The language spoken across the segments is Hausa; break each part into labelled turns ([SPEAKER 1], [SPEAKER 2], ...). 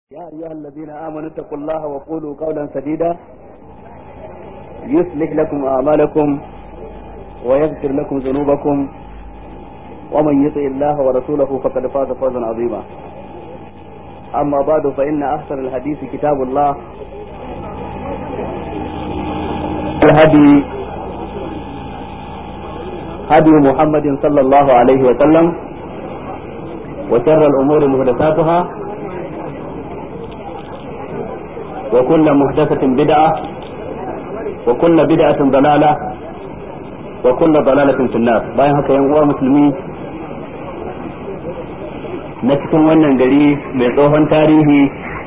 [SPEAKER 1] يا أيها الذين آمنوا اتقوا الله وقولوا قولا سديدا يصلح لكم أعمالكم ويغفر لكم ذنوبكم ومن يطع الله ورسوله فقد فاز فوزا عظيما أما بعد فإن أحسن الحديث كتاب الله الهدي هدي محمد صلى الله عليه وسلم وشر الأمور محدثاتها وكل محدثة بدعة وكل بدعة ضلالة وكل ضلالة في النار bayan haka yan uwa musulmi na cikin wannan gari mai tsohon tarihi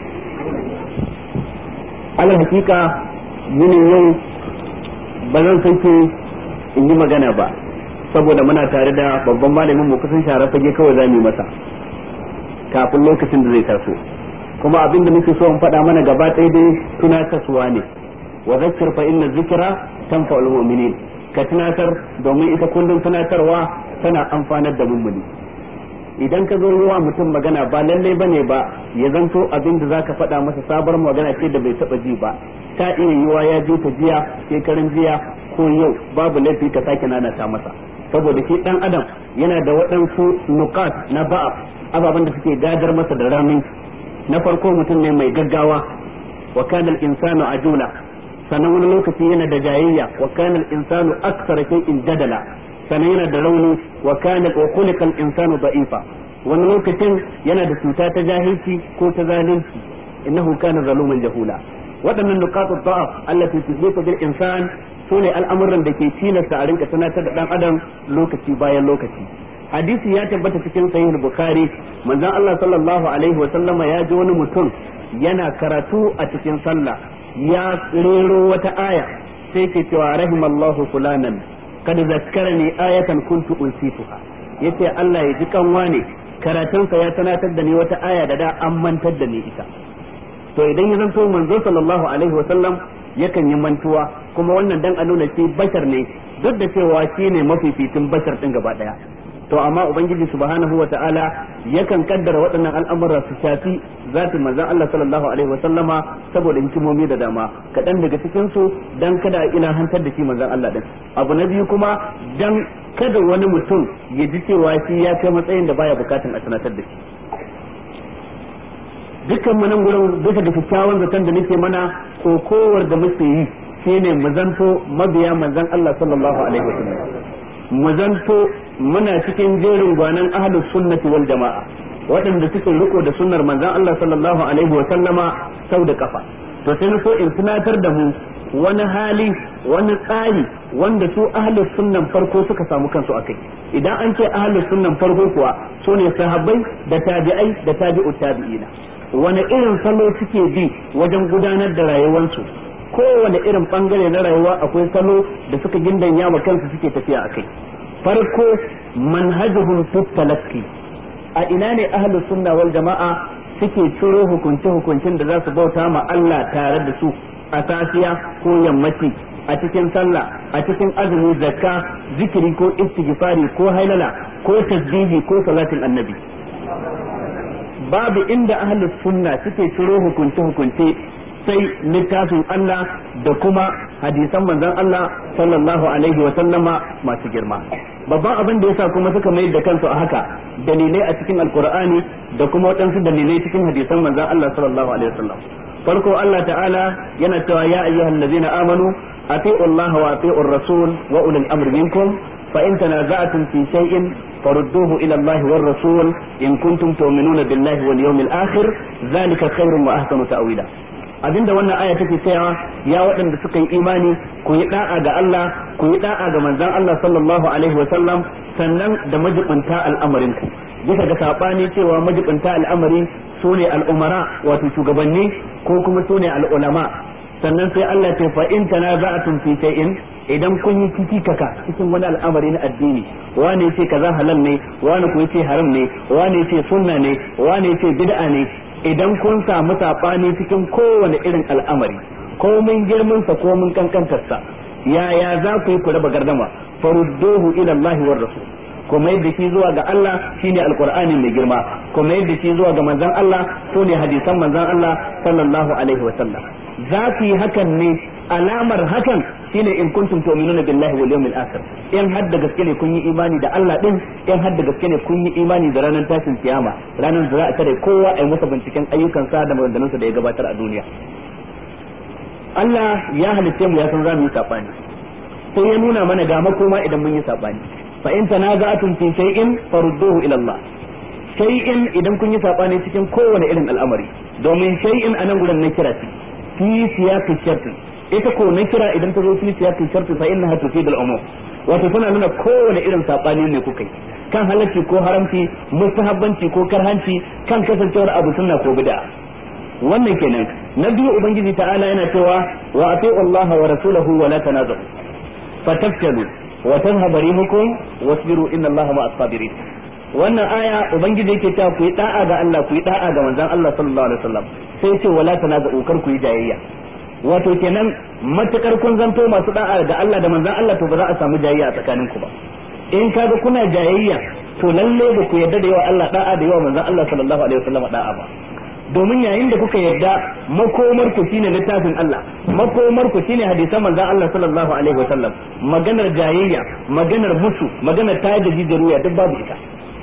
[SPEAKER 1] alal hakika yinin yau ba zan sake in yi magana ba saboda muna tare da babban malamin mu kusan share fage kawai za mu yi masa kafin lokacin da zai taso kuma abinda muke so in faɗa mana gaba ɗaya dai tunatarwa ne wa zakkir fa inna zikra tanfa'ul mu'minin ka tunatar domin ita kullum tunatarwa tana amfanar da mummuni idan ka zo wa mutum magana ba lalle bane ba ya zanto abin da zaka faɗa masa sabar magana ce da bai taɓa ji ba ta iya yiwa ya je ta jiya shekaran jiya ko yau babu laifi ka sake nanata masa saboda shi dan adam yana da waɗansu nukat na ba'a ababen da suke gadar masa da ramin na farko mutum ne mai gaggawa wa kana al-insanu ajula sannan wani lokaci yana da jayayya wa kana al-insanu akthar shay'in jadala sannan yana da rauni wa kana wa khuliqa al-insanu da'ifa wani lokacin yana da cuta ta jahilci ko ta zalunci innahu kana zaluman jahula waɗannan nuqatu da'af allati tusifu bil insan sune al'amuran da ke tilasta a rinka tunatar da dan adam lokaci bayan lokaci hadisi ya tabbata cikin sahih bukhari manzon Allah sallallahu alaihi wa sallama ya ji wani mutum yana karatu a cikin sallah ya rero wata aya sai ke cewa rahimallahu fulanan kad zakkarani ayatan kuntu unsituha yace Allah ya ji kanwa ne karatunsa ya tunatar da ni wata aya da da an mantar da ni ita to idan ya zanto manzo sallallahu alaihi wa sallam yakan yi mantuwa kuma wannan dan a nuna shi bashar ne duk da cewa shi ne mafificin bashar din gaba daya to amma ubangiji subhanahu wa ta'ala yakan kaddara waɗannan al'amura su shafi zatin manzon Allah sallallahu alaihi wa sallama saboda hikimomi da dama kaɗan daga cikin su dan kada a ilahantar da shi manzon Allah din abu na biyu kuma dan kada wani mutum ya ji cewa shi ya kai matsayin da baya bukatun a sanatar da shi dukkan mu nan gurin bisa da kyakkyawan zaton da nake mana ko kowar da muke yi shine mu zanto mabiya manzon Allah sallallahu alaihi wa sallam mu zanto muna cikin jerin gwanan ahlus sunnati wal jama'a waɗanda suke riko da sunnar manzon Allah sallallahu alaihi wa sallama sau da kafa to sai so in tunatar da mu wani hali wani tsari wanda su ahlus sunnan farko suka samu kansu akai idan an ce ahlus sunnan farko kuwa sune sahabbai da tabi'ai da tabi'ut tabi'ina wani irin salo suke bi wajen gudanar da rayuwarsu kowane irin bangare na rayuwa akwai salo da suka gindanya ma kansu suke tafiya akai farko manhajuhum fi talaqi a ina ne ahlus sunna wal jama'a suke ciro hukunce hukuncin da za su bauta ma Allah tare da su a safiya ko yammaci a cikin sallah a cikin azumi zakka zikiri ko istighfari ko hailala ko tasbihi ko salatin annabi babu inda ahlus sunna suke ciro hukunce hukunce sai littafin Allah da kuma hadisan manzon Allah sallallahu alaihi wa sallama masu girma babban abin da yasa kuma suka mayar da kansu a haka dalilai a cikin alkur'ani da kuma waɗansu dalilai cikin hadisan manzon Allah sallallahu alaihi wa sallam farko Allah ta'ala yana cewa ya ayyuhal ladzina amanu ati'u Allah wa ati'u rasul wa ulil amri minkum fa in tanaza'tum fi shay'in farudduhu ila Allah war rasul in kuntum tu'minuna billahi wal yawmil akhir zalika khairun wa ahsanu ta'wila abinda wannan aya take cewa ya waɗanda suka yi imani ku yi da'a ga Allah ku yi da'a ga manzon Allah sallallahu alaihi wa sallam sannan da majibinta al'amarin ku bisa ga sabani cewa majibinta al'amari sune al'umara wato shugabanni ko kuma sune al'ulama sannan sai Allah ce fa in tanaza'tum fi shay'in idan kun yi kikikaka cikin wani al'amari na addini wane ce kaza halal ne wane ku ce haram ne wane ce sunna ne wane ce bid'a ne idan kun samu saɓani cikin kowane irin al'amari ko mun girman sa ko mun kankantar sa yaya za ku yi ku raba gardama farudduhu ila Allah war rasul kuma yadda shi zuwa ga Allah shine alqur'ani mai girma kuma yadda shi zuwa ga manzon Allah sune hadisan manzon Allah sallallahu alaihi wasallam za ku yi hakan ne alamar hakan shine in kuntum tu'minuna billahi wal yawmil akhir in har da gaske ne kun yi imani da Allah din in har da gaske ne kun yi imani da ranar tashin kiyama ranar da za a tare kowa a yi masa binciken ayyukansa da maganganunsa da ya gabatar a duniya Allah ya halitte mu ya san za mu yi sabani sai ya nuna mana ga makoma idan mun yi sabani fa in tanaza'atum fi shay'in farudduhu ila Allah shay'in idan kun yi sabani cikin kowane irin al'amari domin shay'in anan gurin na kira ce fi siyaqi sharti ita ko na kira idan ta zo fi siyaqi sharti fa innaha tufid al-umum wato tana nuna kowane irin sabani ne kuka yi kan halarci ko haramci mustahabbanci ko karhanci kan kasancewar abu sunna ko bid'a wannan kenan na biyu ubangiji ta'ala yana cewa wa ati'u Allah wa rasulahu wa la tanazu fatafshalu wa tadhhabu rihukum wasbiru inna Allah ma'as sabirin wannan aya ubangiji yake cewa ku yi da'a ga Allah ku yi da'a ga manzon Allah sallallahu alaihi wasallam sai ce wala tanazu kar ku yi jayayya wato kenan matukar kun zanto masu da'a ga Allah da manzon Allah to ba za a samu jayayya a tsakaninku ba in kaga kuna jayayya to lalle ba ku yarda da yawa Allah da'a da yawa manzon Allah sallallahu alaihi wasallam da'a ba domin yayin da kuka yarda makomar ku shine littafin Allah makomar ku shine hadisan manzon Allah sallallahu alaihi wasallam maganar jayayya maganar musu maganar tayar da jijiruya duk babu ita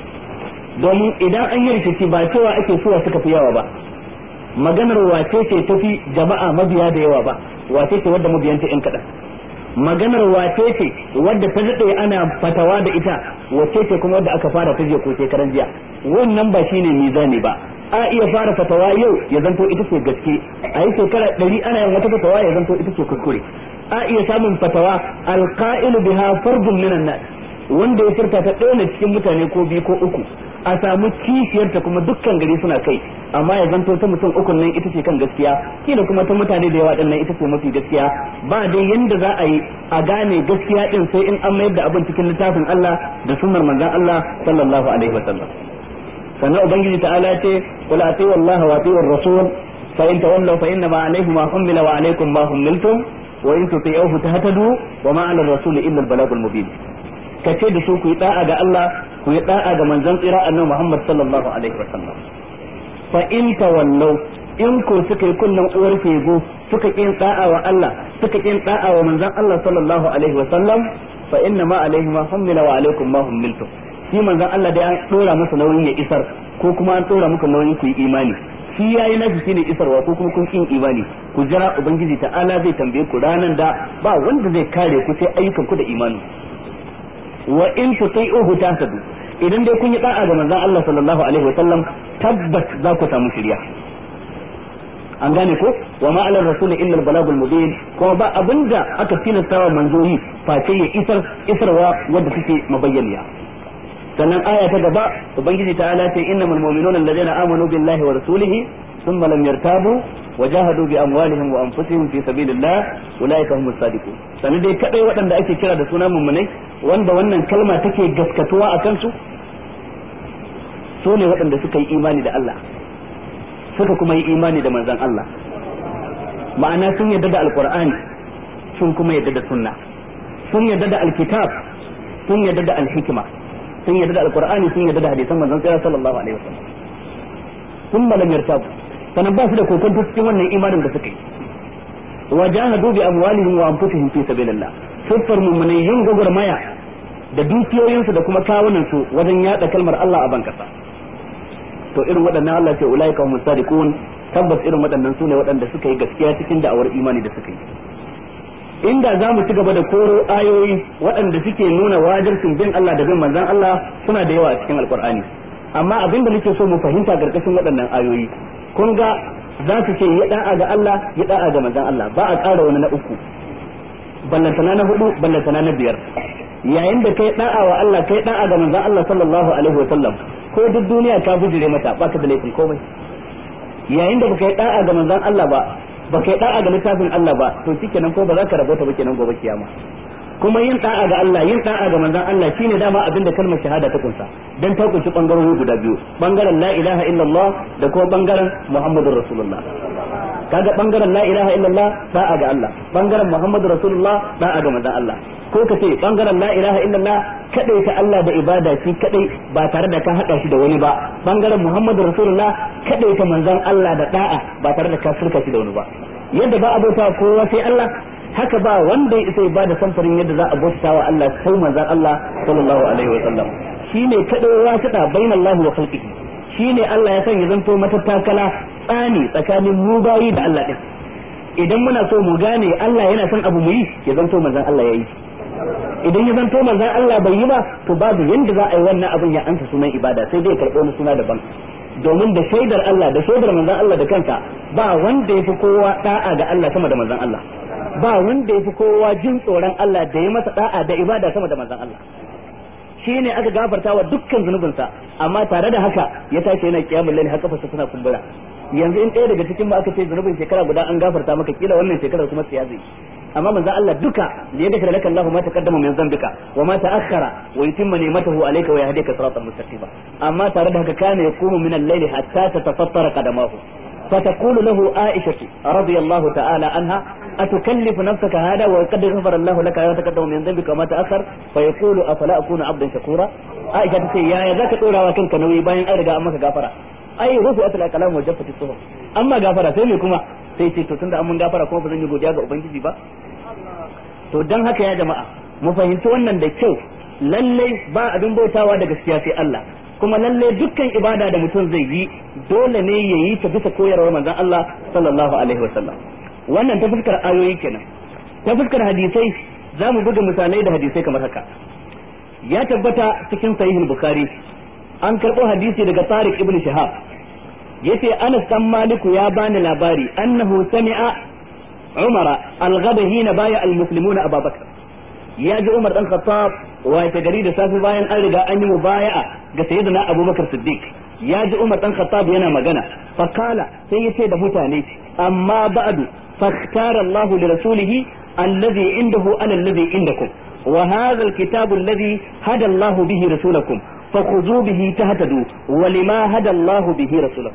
[SPEAKER 1] domin idan an yi rikici ba cewa ake suwa suka fi yawa ba maganar wace ce tafi jama'a mabiya da yawa ba wace ce wadda mabiyanta yan kaɗan maganar wace ce wadda ta daɗe ana fatawa da ita wace ce kuma wadda aka fara ta jiya ko shekaran jiya wannan ba shine mizani ba a iya fara fatawa yau ya zanto ita ce gaske a yi shekara ɗari ana yin wata fatawa ya zanto ita ce kuskure a iya samun fatawa alqa'ilu biha fardun minan nas wanda ya furta ta ɗaya cikin mutane ko biyu ko uku a samu kishiyarta kuma dukkan gari suna kai amma ya zanto ta mutum ukun nan ita ce kan gaskiya kila kuma ta mutane da yawa dinnan ita ce mafi gaskiya ba dai yanda za a yi a gane gaskiya din sai in an mayar da abin cikin littafin Allah da sunnar manzon Allah sallallahu alaihi wasallam sannan ubangiji ta'ala ce qul ati'u Allah wa ati'u rasul fa in tawallaw fa inna ma alayhi ma ummila wa alaykum ma ummiltum wa in tuti'uhu tahtadu wa ma 'ala ar-rasul illa al-balagul mubin kace da su ku yi da'a ga Allah ku yi da'a ga manzon tsira annabi Muhammad sallallahu alaihi wa sallam fa in tawallaw in ko suka yi kunnan uwar fego suka kin da'a wa Allah suka kin da'a wa manzon Allah sallallahu alaihi wa sallam fa inna ma alaihi ma hummila wa alaikum ma hummiltum shi manzon Allah dai an dora masa nauyin ya isar ko kuma an dora muku nauyin ku yi imani shi yayi nashi shine isarwa ko kuma kun kin imani ku jira ubangiji ta'ala zai tambaye ku ranan da ba wanda zai kare ku sai ayyukan ku da imani wa in tuti'uhu tahtadu idan dai kun yi da'a ga manzon Allah sallallahu alaihi wa sallam tabbas za ku samu shiriya an gane ko wa ma ala rasul illa al balagul mubin kuma ba abinda aka tilastawa manzoyi face ya isar isarwa wanda take mabayyaniya sannan aya ta gaba ubangiji ta'ala ce innamal mu'minuna alladhina amanu billahi wa rasulihi thumma lam yartabu وجاهدوا بأموالهم وأنفسهم في سبيل الله أولئك هم الصادقون sannan dai kadai waɗanda ake kira da suna mummunai wanda wannan kalma take gaskatuwa a kansu su ne waɗanda suka yi imani da Allah suka kuma yi imani da manzon Allah ma'ana sun yarda da alqur'ani sun kuma yarda da sunna sun yarda da alkitab sun yarda da alhikma sun yarda da alqur'ani sun yarda da hadisan manzon sallallahu alaihi wasallam sun lam yartabu sannan ba su da kokonto cikin wannan imanin da suka yi wa jahadu bi amwalihim wa anfusihim fi sabilillah siffar mu'minai yin gwagwarmaya da dukiyoyinsu da kuma kawunan su wajen yada kalmar Allah a ban kasa to irin waɗannan Allah ce ulaika humus sadiqun tabbas irin waɗannan sune waɗanda suka yi gaskiya cikin da'awar imani da suka yi inda za mu ci gaba da koro ayoyi waɗanda suke nuna wajibcin bin Allah da bin manzon Allah suna da yawa a cikin alkur'ani amma abin da nake so mu fahimta karkashin waɗannan ayoyi kun ga za su ce ya da'a ga Allah ya da'a ga manzon Allah ba a ƙara wani na uku ballantana na hudu ballantana na biyar yayin da kai da'a wa Allah kai da'a ga manzon Allah sallallahu alaihi wa sallam ko duk duniya ka bujire mata baka da laifin komai yayin da baka yi da'a ga manzon Allah ba baka yi da'a ga littafin Allah ba to shikenan ko ba za ka rabota ba kenan gobe kiyama kuma yin da'a ga Allah yin da'a ga manzon Allah shine dama abin da kalmar shahada ta kunsa dan ta kunshi bangarori guda biyu bangaren la ilaha illallah da kuma bangaren muhammadur rasulullah kaga bangaren la ilaha illallah da'a ga Allah bangaren muhammadu rasulullah da'a ga manzon Allah ko ka ce bangaren la ilaha illallah kadai ta Allah da ibada shi kadai ba tare da ka hada shi da wani ba bangaren muhammadu rasulullah kadai ta manzon Allah da da'a ba tare da ka shirka shi da wani ba yadda ba abota kowa sai Allah haka ba wanda ya isa ba da samfarin yadda za a bauta wa Allah sai manzon Allah sallallahu alaihi wa sallam shine kadai wasita bainallahi wa khalqihi shine Allah ya sanya zanto matattakala tsani tsakanin mu bayi da Allah din idan muna so mu gane Allah yana son abu mu yi ya zanto manzon Allah ya yi idan ya zanto manzon Allah bai yi ba to babu yanda za a yi wannan abin ya ansa sunan ibada sai dai karɓo wani suna daban domin da shaidar Allah da shaidar manzon Allah da kanka ba wanda ya fi kowa da'a ga Allah sama da manzon Allah ba wanda ya fi kowa jin tsoron Allah da ya masa da'a da ibada sama da manzon Allah shi ne aka gafarta wa dukkan zunubinsa amma tare da haka ya tashi yana kiyamul laili haka fasa suna kumbura yanzu in ɗaya daga cikin mu aka ce zunubin shekara guda an gafarta maka kila wannan shekarar kuma tsiya zai amma manzo Allah duka da ya gafara laka Allahu ma taqaddama min dhanbika wa ma ta'akhkhara wa yutimma ni'matahu alayka wa yahdika siratan mustaqima amma tare da haka kana yaqumu min al-layli hatta tatafattara qadamahu فتقول له عائشة رضي الله تعالى عنها أتكلف نفسك هذا وقد غفر الله لك ما تقدم من ذنبك وما تأخر فيقول أفلا أكون عبدا شكورا عائشة تقول يا ذاك تقول وكنك نوي باين أرجع أمك غفرا أي رفعت الكلام وجفت الصحف أما غفرا سيمي كما sai ce to tunda an mun gafara kuma ba zan yi godiya ga ubangiji ba to dan haka ya jama'a mu fahimci wannan da kyau lalle ba abin bautawa da gaskiya sai Allah kuma lalle dukkan ibada da mutum zai yi dole ne ya yi ta bisa koyarwar manzon Allah sallallahu alaihi wasallam wannan ta fuskar ayoyi kenan ta fuskar hadisai za mu buga misalai da hadisai kamar haka ya tabbata cikin sahihul bukhari an karɓo hadisi daga Tariq ibn Shihab yace Anas dan Maliku ya bani labari annahu sami'a Umar al-ghadahi na baya al-muslimuna Abu Bakr ya ji Umar dan Khattab wa ta gari da safi bayan an riga an yi mubaya'a ga sayyidina Abu Bakr Siddiq ya ji Umar dan Khattab yana magana fa kala sai yace da mutane amma ba'du fakhtara Allahu li rasulihi alladhi indahu ala alladhi indakum wa hadha al-kitab alladhi hada Allahu bihi rasulakum فخذوا به تهتدوا ولما هدى الله به رسوله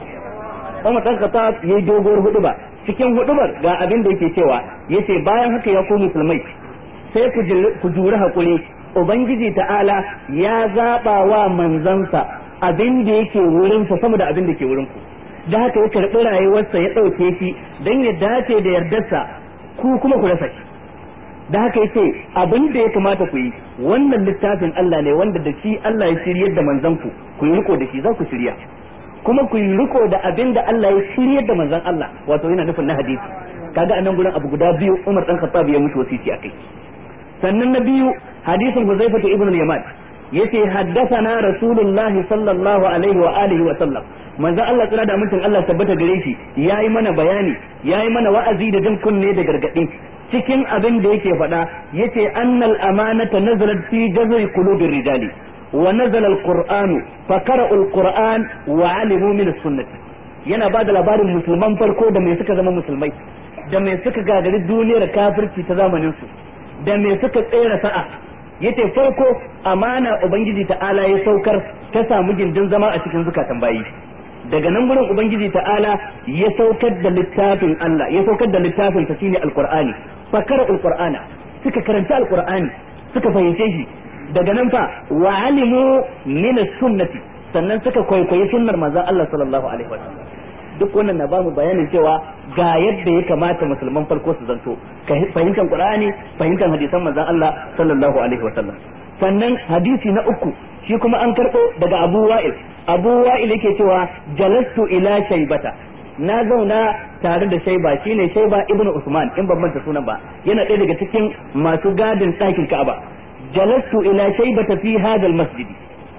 [SPEAKER 1] Umar dan Khattab yayi doguwar huduba cikin hudubar ga abin da yake cewa yace bayan haka ya ku musulmai sai ku juri hakuri ubangiji ta'ala ya zaba wa manzansa abin da yake wurin sa sama da abin da ke wurin ku da haka ya karbi rayuwarsa ya dauke shi dan ya dace da yardarsa ku kuma ku rasa shi da haka yace abin da ya kamata ku yi wannan littafin Allah ne wanda da shi Allah ya shiryar da manzon ku ku yi riko da shi za ku shirya kuma ku yi riko da abin da Allah ya shiryar da manzon Allah wato yana nufin na hadisi kaga anan gurin abu guda biyu Umar dan Khattab ya mutu wasiti akai sannan na biyu hadisin Huzaifah ibn al-Yaman yace haddathana Rasulullah sallallahu alaihi wa alihi wa sallam manzon Allah tsira da mutum Allah tabbata gare shi yayi mana bayani yayi mana wa'azi da jin kunne da gargadi cikin abin da yake faɗa yace annal amanata nazalat fi jazri qulubir rijali wa nazala alqur'anu fa qara'u alqur'an wa alimu min as-sunnah yana ba da labarin musulman farko da mai suka zama musulmai da mai suka gagari duniyar kafirci ta zamanin su da mai suka tsere sa'a yace farko amana ubangiji ta'ala ya saukar ta samu gindin zama a cikin zukatan bayi daga nan gurin ubangiji ta'ala ya saukar da littafin Allah ya saukar da littafin sa shine alqur'ani fakara alqur'ana suka karanta alqur'ani suka fahimce shi daga nan fa wa alimu min sunnati sannan suka kwaikwayi sunnar manzon Allah sallallahu alaihi wasallam duk wannan na bamu bayanin cewa ga yadda ya kamata musulman farko su zanto ka fahimtar qur'ani fahimtar hadisan manzon Allah sallallahu alaihi wasallam sannan hadisi na uku shi kuma an karɓo daga Abu Wa'il Abu Wa'il yake cewa jalastu ila shaybata na zauna tare da shaiba shine shaiba ibnu usman in ban manta sunan ba yana ɗaya daga cikin masu gadin ɗakin ka'aba jalastu ila shaibata fi hadal masjidi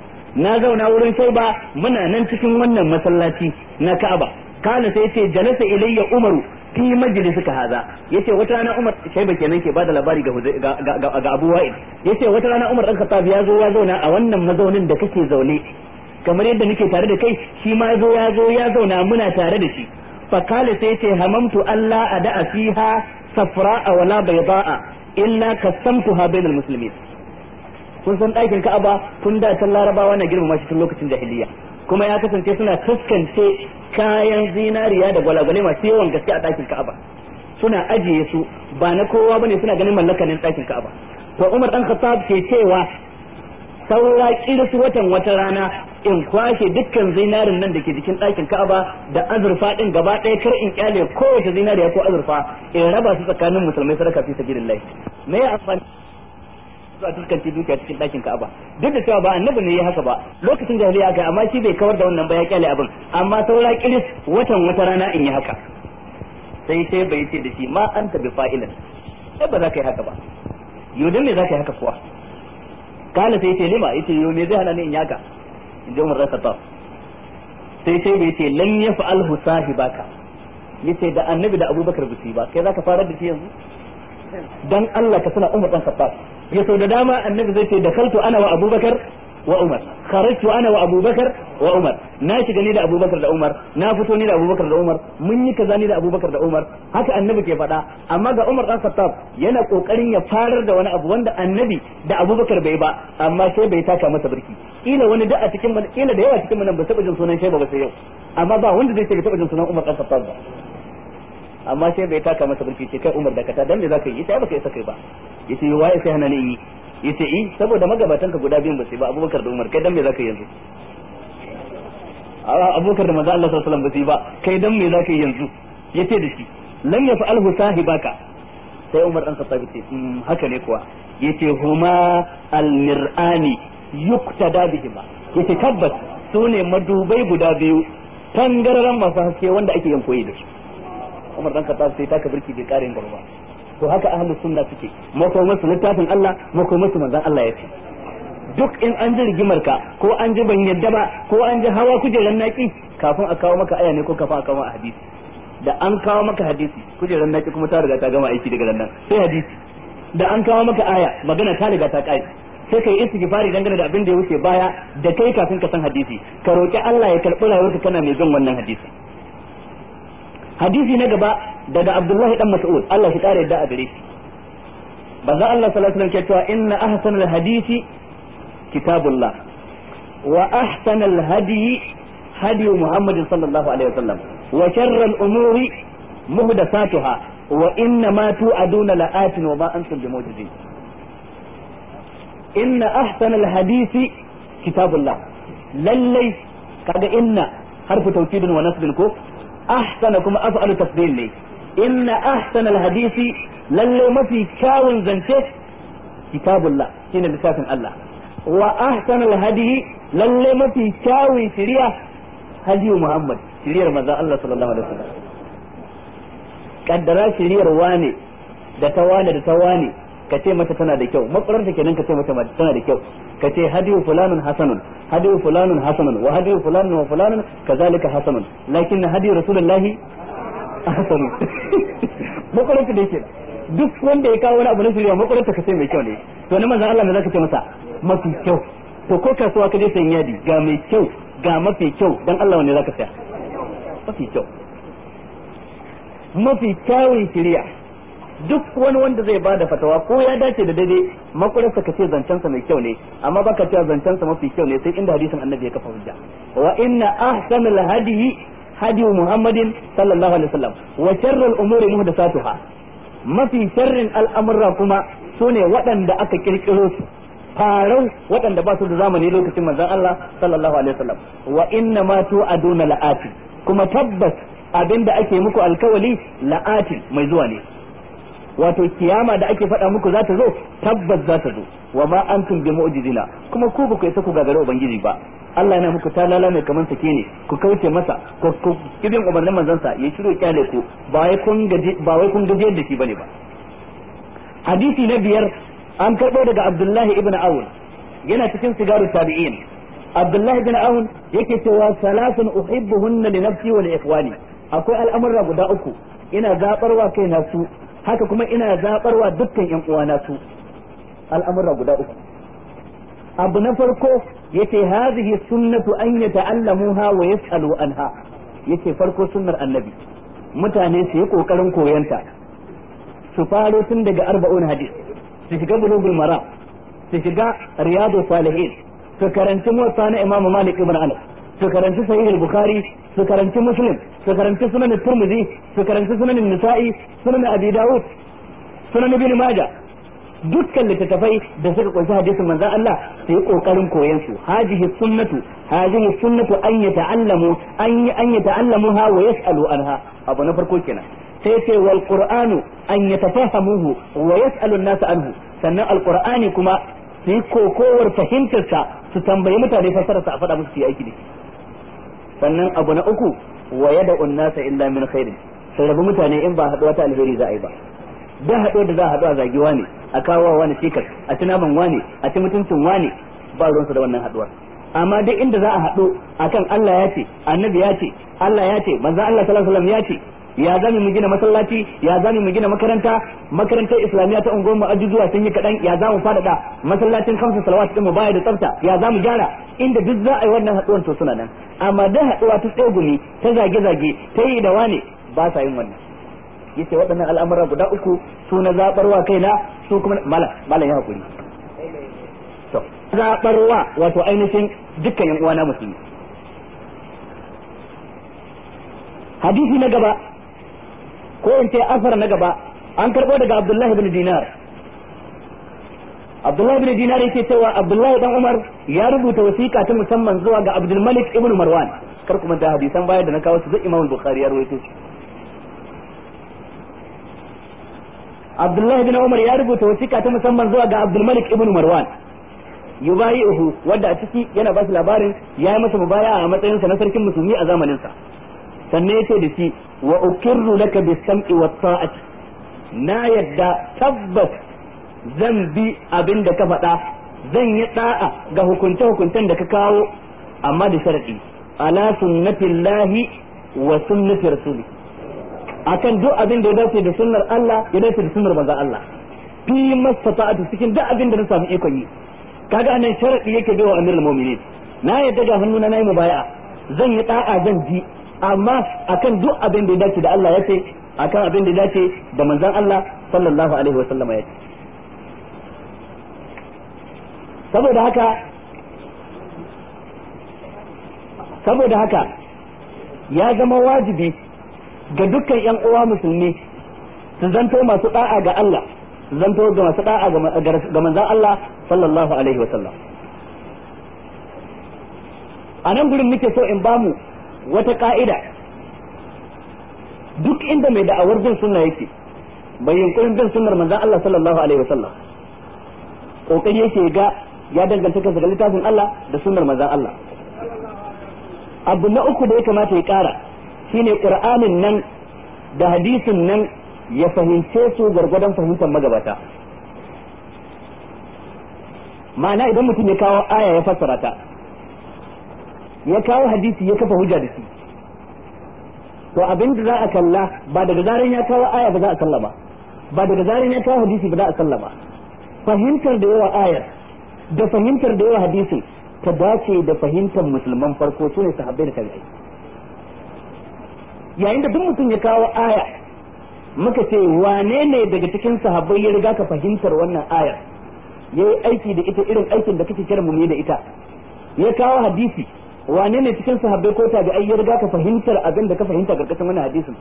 [SPEAKER 1] na zauna wurin shaiba muna nan cikin wannan masallaci na ka'aba kana sai ce jalasa ilayya umaru fi majlisika haza yace wata rana umar shaiba kenan ke bada labari ga ga abu wa'id yace wata rana umar dan khattab ya zo ya zauna a wannan mazaunin da kake zaune kamar yadda nake tare da kai shi ma zo ya zo ya zauna muna tare da shi fa kala sai ce hamamtu Allah ada fiha safra'a wala bayda'a illa kasamtuha bainal muslimin kun san ɗakin Ka'aba tun da can Larabawa na girmama shi tun lokacin jahiliya kuma ya kasance suna taskance kayan zinariya da gwalagwale masu yawan gaske a ɗakin Ka'aba suna ajiye su ba na kowa bane suna ganin mallakanin ɗakin Ka'aba to Umar dan Khattab ke cewa saura kirsu watan wata rana in kwashe dukkan zinarin nan da ke jikin ɗakin Ka'aba da azurfa din gaba ɗaya kar in kyale kowace zinariya ko azurfa in raba su tsakanin musulmai sadaka fi sabilillah me ya amfani zuwa tuskanci dukiya cikin ɗakin Ka'aba duk da cewa ba annabi ne ya haka ba lokacin jahiliya aka amma shi bai kawar da wannan ba ya kyale abin amma saura kiris watan wata rana in yi haka sai sai bai ce da shi ma anta bi fa'ilan sai ba za ka yi haka ba yau me za ka yi haka kuwa kala sai ce lima yace yau me zai hana ni in yaka in ji Umar Khattab sai sai bai ce lan yaf'alhu sahibaka yace da annabi da Abubakar bisi ba kai zaka fara da shi yanzu dan Allah ka suna Umar dan Khattab ya so da dama annabi zai ce da kaltu ana wa Abubakar wa Umar kharajtu ana wa Abubakar wa Umar na shiga ni da Abubakar da Umar na fito ni da Abubakar da Umar mun yi kaza ni da Abubakar da Umar haka annabi ke faɗa amma ga Umar dan Khattab yana kokarin ya farar da wani abu wanda annabi da Abubakar bai ba amma sai bai taka masa birki kila wani da a cikin mun kila da yawa cikin mun ba taba jin sunan shaiba ba sai yau amma ba wanda zai ce bai taba jin sunan Umar dan Khattab ba amma sai bai taka masa birki ce kai Umar da kata dan me zaka yi sai baka isa kai ba yace waye sai hana ni yi yace i saboda magabatanka guda biyun ba sai ba Abubakar da Umar kai dan me zaka yi yanzu Abubakar da manzo Allah sallallahu alaihi wasallam ba sai ba kai dan me zaka yi yanzu yace da shi lam yaf'alhu sahibaka sai Umar dan Khattab yace haka ne kuwa yace huma al-mir'ani yuktada bihima yace tabbas su ne madubai guda biyu tangararan masu haske wanda ake yin koyi da su Umar dan Khattab sai taka birki bai karin gaba ba to haka ahlus sunna suke mako musu littafin Allah mako musu manzon Allah ya ce duk in an ji rigimar ka ko an ji ban yadda ba ko an ji hawa kujeran naki kafin a kawo maka aya ne ko kafin a kawo maka hadisi da an kawo maka hadisi kujeran naki kuma ta riga ta gama aiki daga nan sai hadisi da an kawo maka aya magana ta riga ta kai sai kai istighfari dangane da abin da ya wuce baya da kai kafin ka san hadisi ka roki Allah ya karbi rayuwarka kana mai bin wannan hadisi hadisi na gaba daga Abdullahi dan Mas'ud Allah shi kare yadda a gare shi banza Allah sallallahu alaihi wasallam ke cewa inna ahsanal hadisi kitabullah wa ahsanal hadi hadi Muhammad sallallahu alaihi wasallam wa sharral umuri muhdathatuha wa inna ma tu'aduna la'atin wa ma antum bimujizin inna ahsanal hadisi kitabullah lallai kaga inna harfu tawkidin wa nasbin ko ahsana kuma af'alu tafdil ne inna ahsanal hadisi lalle mafi kyawun zance kitabullah shine littafin Allah wa ahsanal hadi lalle mafi kyawun shari'a hadiyu Muhammad shari'ar manzon Allah sallallahu alaihi wasallam kaddara shari'ar wane da ta wane da ta wane ka ce mata tana da kyau makaranta kenan ka ce mata tana da kyau ka ce hadiyu fulanun hasanun hadiyu fulanun hasanun wa hadiyu fulanun wa fulanun kazalika hasanun lakin hadiyu rasulullahi hasanun makaranta da yake duk wanda ya kawo wani abu na shirya makaranta ka ce mai kyau ne to na manzon Allah ne zaka ce masa mafi kyau to ko kasuwa ka je sayan yadi ga mai kyau ga mafi kyau dan Allah ne zaka saya mafi kyau mafi kyawun shirya duk wani wanda zai bada fatawa ko ya dace da daidai makurarsa ka ce zancensa mai kyau ne amma baka cewa zancensa mafi kyau ne sai inda hadisin annabi ya kafa hujja wa inna ahsanal hadiyi hadi muhammadin sallallahu alaihi wasallam wa sharral umuri muhdathatuha mafi sharrin al'amurra kuma sune waɗanda aka kirkiro su farau waɗanda ba su da zamani lokacin manzon Allah sallallahu alaihi wasallam wa inna ma tu'aduna la'ati kuma tabbas abinda ake muku alkawali la'atin mai zuwa ne wato kiyama da ake faɗa muku za ta zo tabbas za ta zo wa ma antum bi mu'jizina kuma ku ba ku isa ku gagare ubangiji ba Allah yana muku talala mai kaman sake ne ku kauce masa ku ku kibin umarnin manzon sa ya shiro kyale ku ba wai kun gaji ba wai kun gaji da shi bane ba hadisi na biyar an karɓo daga Abdullahi ibn Awun yana cikin sigaru tabi'in Abdullahi ibn Awun yake cewa salatun uhibbuhunna li nafsi wa li ikhwani akwai al'amurra guda uku ina zabarwa kaina su haka kuma ina zabarwa dukkan yan uwana su al'amurra guda uku abu na farko yace hadhihi sunnatu an yata'allamuha wa yas'alu anha yace farko sunnar annabi mutane su yi kokarin koyanta su faro tun daga arba'un hadis su shiga bulugul maram su shiga riyadu salihin su karanci motsa na imamu malik ibn anas su karanci sahih al-bukhari su karanci muslim su karanci sunan turmuzi su karanci sunan nisa'i sunan abi dawud sunan ibn majah dukkan littattafai da suka kunshi hadisin manzon Allah su yi kokarin koyon su hajihi sunnatu hajihi sunnatu an yata'allamu an an yata'allamuha wa yas'alu anha abu na farko kenan sai ce wal qur'anu an yatafahamuhu wa yas'alu an-nas anhu sannan alqur'ani kuma su yi kokowar fahimtar sa su tambayi mutane fasarar sa a faɗa musu su yi aiki da sannan abu na uku wa yada'u an-nasa illa min khairin sai rabu mutane in ba haɗuwa ta alheri za a yi ba da haɗo da za a haɗu a zagi wane a kawo wani cikas a ci naman wane a ci mutuncin wane ba ruwansu da wannan haɗuwar amma duk inda za a haɗu akan Allah ya ce annabi ya ce Allah ya ce manzon Allah sallallahu alaihi wasallam ya ce ya zami mu gina masallaci ya zami mu gina makaranta makarantar islamiyya ta unguwar mu ajujuwa sun yi kaɗan ya zamu faɗaɗa masallacin kamsa salawat din mu baya da tsafta ya zamu gyara inda duk za a yi wannan haɗuwar to suna nan amma da haɗuwa ta tsegumi ta zage-zage ta yi da wane ba sa yin wannan yace waɗannan al'amura guda uku su na zabarwa kaina su kuma mala mala ya hakuri to zabarwa wato ainihin dukkan yan uwana musulmi hadisi na gaba ko in ce asar na gaba an karbo daga Abdullahi bin Dinar Abdullahi bin Dinar yake cewa Abdullahi dan Umar ya rubuta wasiƙa ta musamman zuwa ga Abdul Malik ibn Marwan kar kuma da hadisan baya da na kawo su zai Imam Bukhari ya rawaito su Abdullahi bin Umar ya rubuta wasiƙa ta musamman zuwa ga Abdul Malik ibn Marwan yubayi'uhu wanda a ciki yana ba shi labarin ya yi masa mubaya a matsayinsa na sarkin musulmi a zamaninsa sannan yace da shi wa ukirru laka bis sam'i wat ta'ati na yadda tabbas zan bi abin da ka faɗa zan yi da'a ga hukunce hukuncen da ka kawo amma da sharadi ala sunnatillahi wa sunnati rasuli akan duk abin da ya dace da sunnar Allah ya dace da sunnar manzon Allah fi mastata'atu cikin duk abin da na samu ikon yi kaga anan sharadi yake bai wa amirul mu'minin na yadda ga hannuna nayi mubaya'a zan yi da'a zan ji amma akan duk abin da ya dace da Allah ya ce akan abin da ya dace da manzon Allah sallallahu alaihi wa sallama ya ce saboda haka saboda haka ya zama wajibi ga dukkan yan uwa musulmi su zanto masu da'a ga Allah su zanto ga masu da'a ga manzon Allah sallallahu alaihi wa sallam a nan gurin muke so in bamu wata ka'ida duk inda mai da'awar bin sunna yake bai yunkurin bin sunnar manzon Allah sallallahu alaihi wasallam kokari yake ga ya danganta kansa ga littafin Allah da sunnar manzon Allah abu na uku da ya kamata ya kara shine qur'anin nan da hadisin nan ya fahimce su gargwadon fahimtar magabata ma'ana idan mutum ya kawo aya ya fassara ta ya kawo hadisi ya kafa hujja da shi to abin da za a kalla ba daga zaran ya kawo aya ba za a sallama ba daga zaran ya kawo hadisi ba za a sallama fahimtar da yawa ayar da fahimtar da yawa hadisin ta dace da fahimtar musulman farko su ne sahabbai da tabi'ai yayin da duk mutum ya kawo aya muka ce wane ne daga cikin sahabbai ya riga ka fahimtar wannan ayar yayi aiki da ita irin aikin da kake kira mu da ita ya kawo hadisi wane ne cikin sahabbai ko tabi'ai ya riga ka fahimtar abin da ka fahimta karkashin wannan hadisin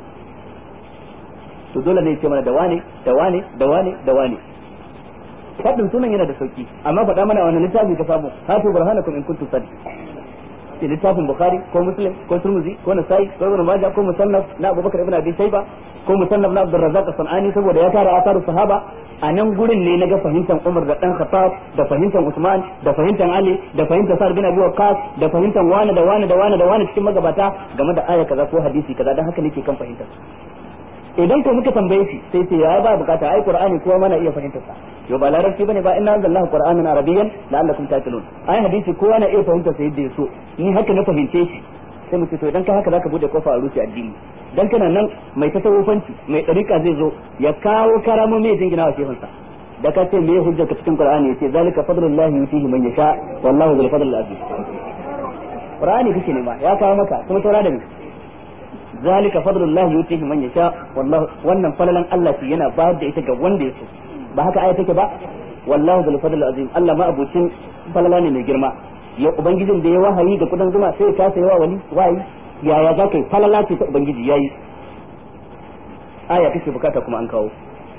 [SPEAKER 1] to dole ne ya ce mana da wane da wane da wane da wane fadin sunan yana da sauki amma faɗa mana wannan littafi ka samu hatu burhanakum in kuntum sadiq ke littafin bukhari ko muslim ko turmuzi ko nasai ko ibn majah ko musannaf na abubakar ibn abi shayba ko musannaf na abdurrazzaq as-sanani saboda ya tara asaru sahaba a nan gurin ne na ga fahimtar Umar da dan Khattab da fahimtar Usman da fahimtar Ali da fahimtar Sa'd bin Abi Waqqas da fahimtar wani da wani da wani da wani cikin magabata game da aya kaza ko hadisi kaza dan haka nake kan fahimtar idan ko muka tambaye shi sai ce ya ba bukata ai Qur'ani kuma mana iya fahimtar sa yo ba larabci bane ba inna anzalallahu qur'anan arabiyyan la'allakum taqilun ai hadisi kowa na iya fahimtar sa yadda ya so ni haka na fahimce shi sai mu ce to idan ka haka zaka bude kofa a rufe addini dan kana nan mai tasawufanci mai dariƙa zai zo ya kawo karamo mai jingina wa shefansa da ka ce me hujjar ka cikin qur'ani yace zalika fadlullahi yutihi man yasha wallahu dhul fadl azim qur'ani kake ne ma ya kawo maka kuma taura da ni zalika fadlullahi yutihi man yasha wallahu wannan falalan Allah shi yana bayar da ita ga wanda ya so ba haka aya take ba wallahu dhul fadl azim Allah ma abucin falala ne mai girma ya ubangijin da ya wahayi da kudan zuma sai ya kasa yawa wani wayi yaya za ka yi falala ce ta ubangiji yayi aya kake bukata kuma an kawo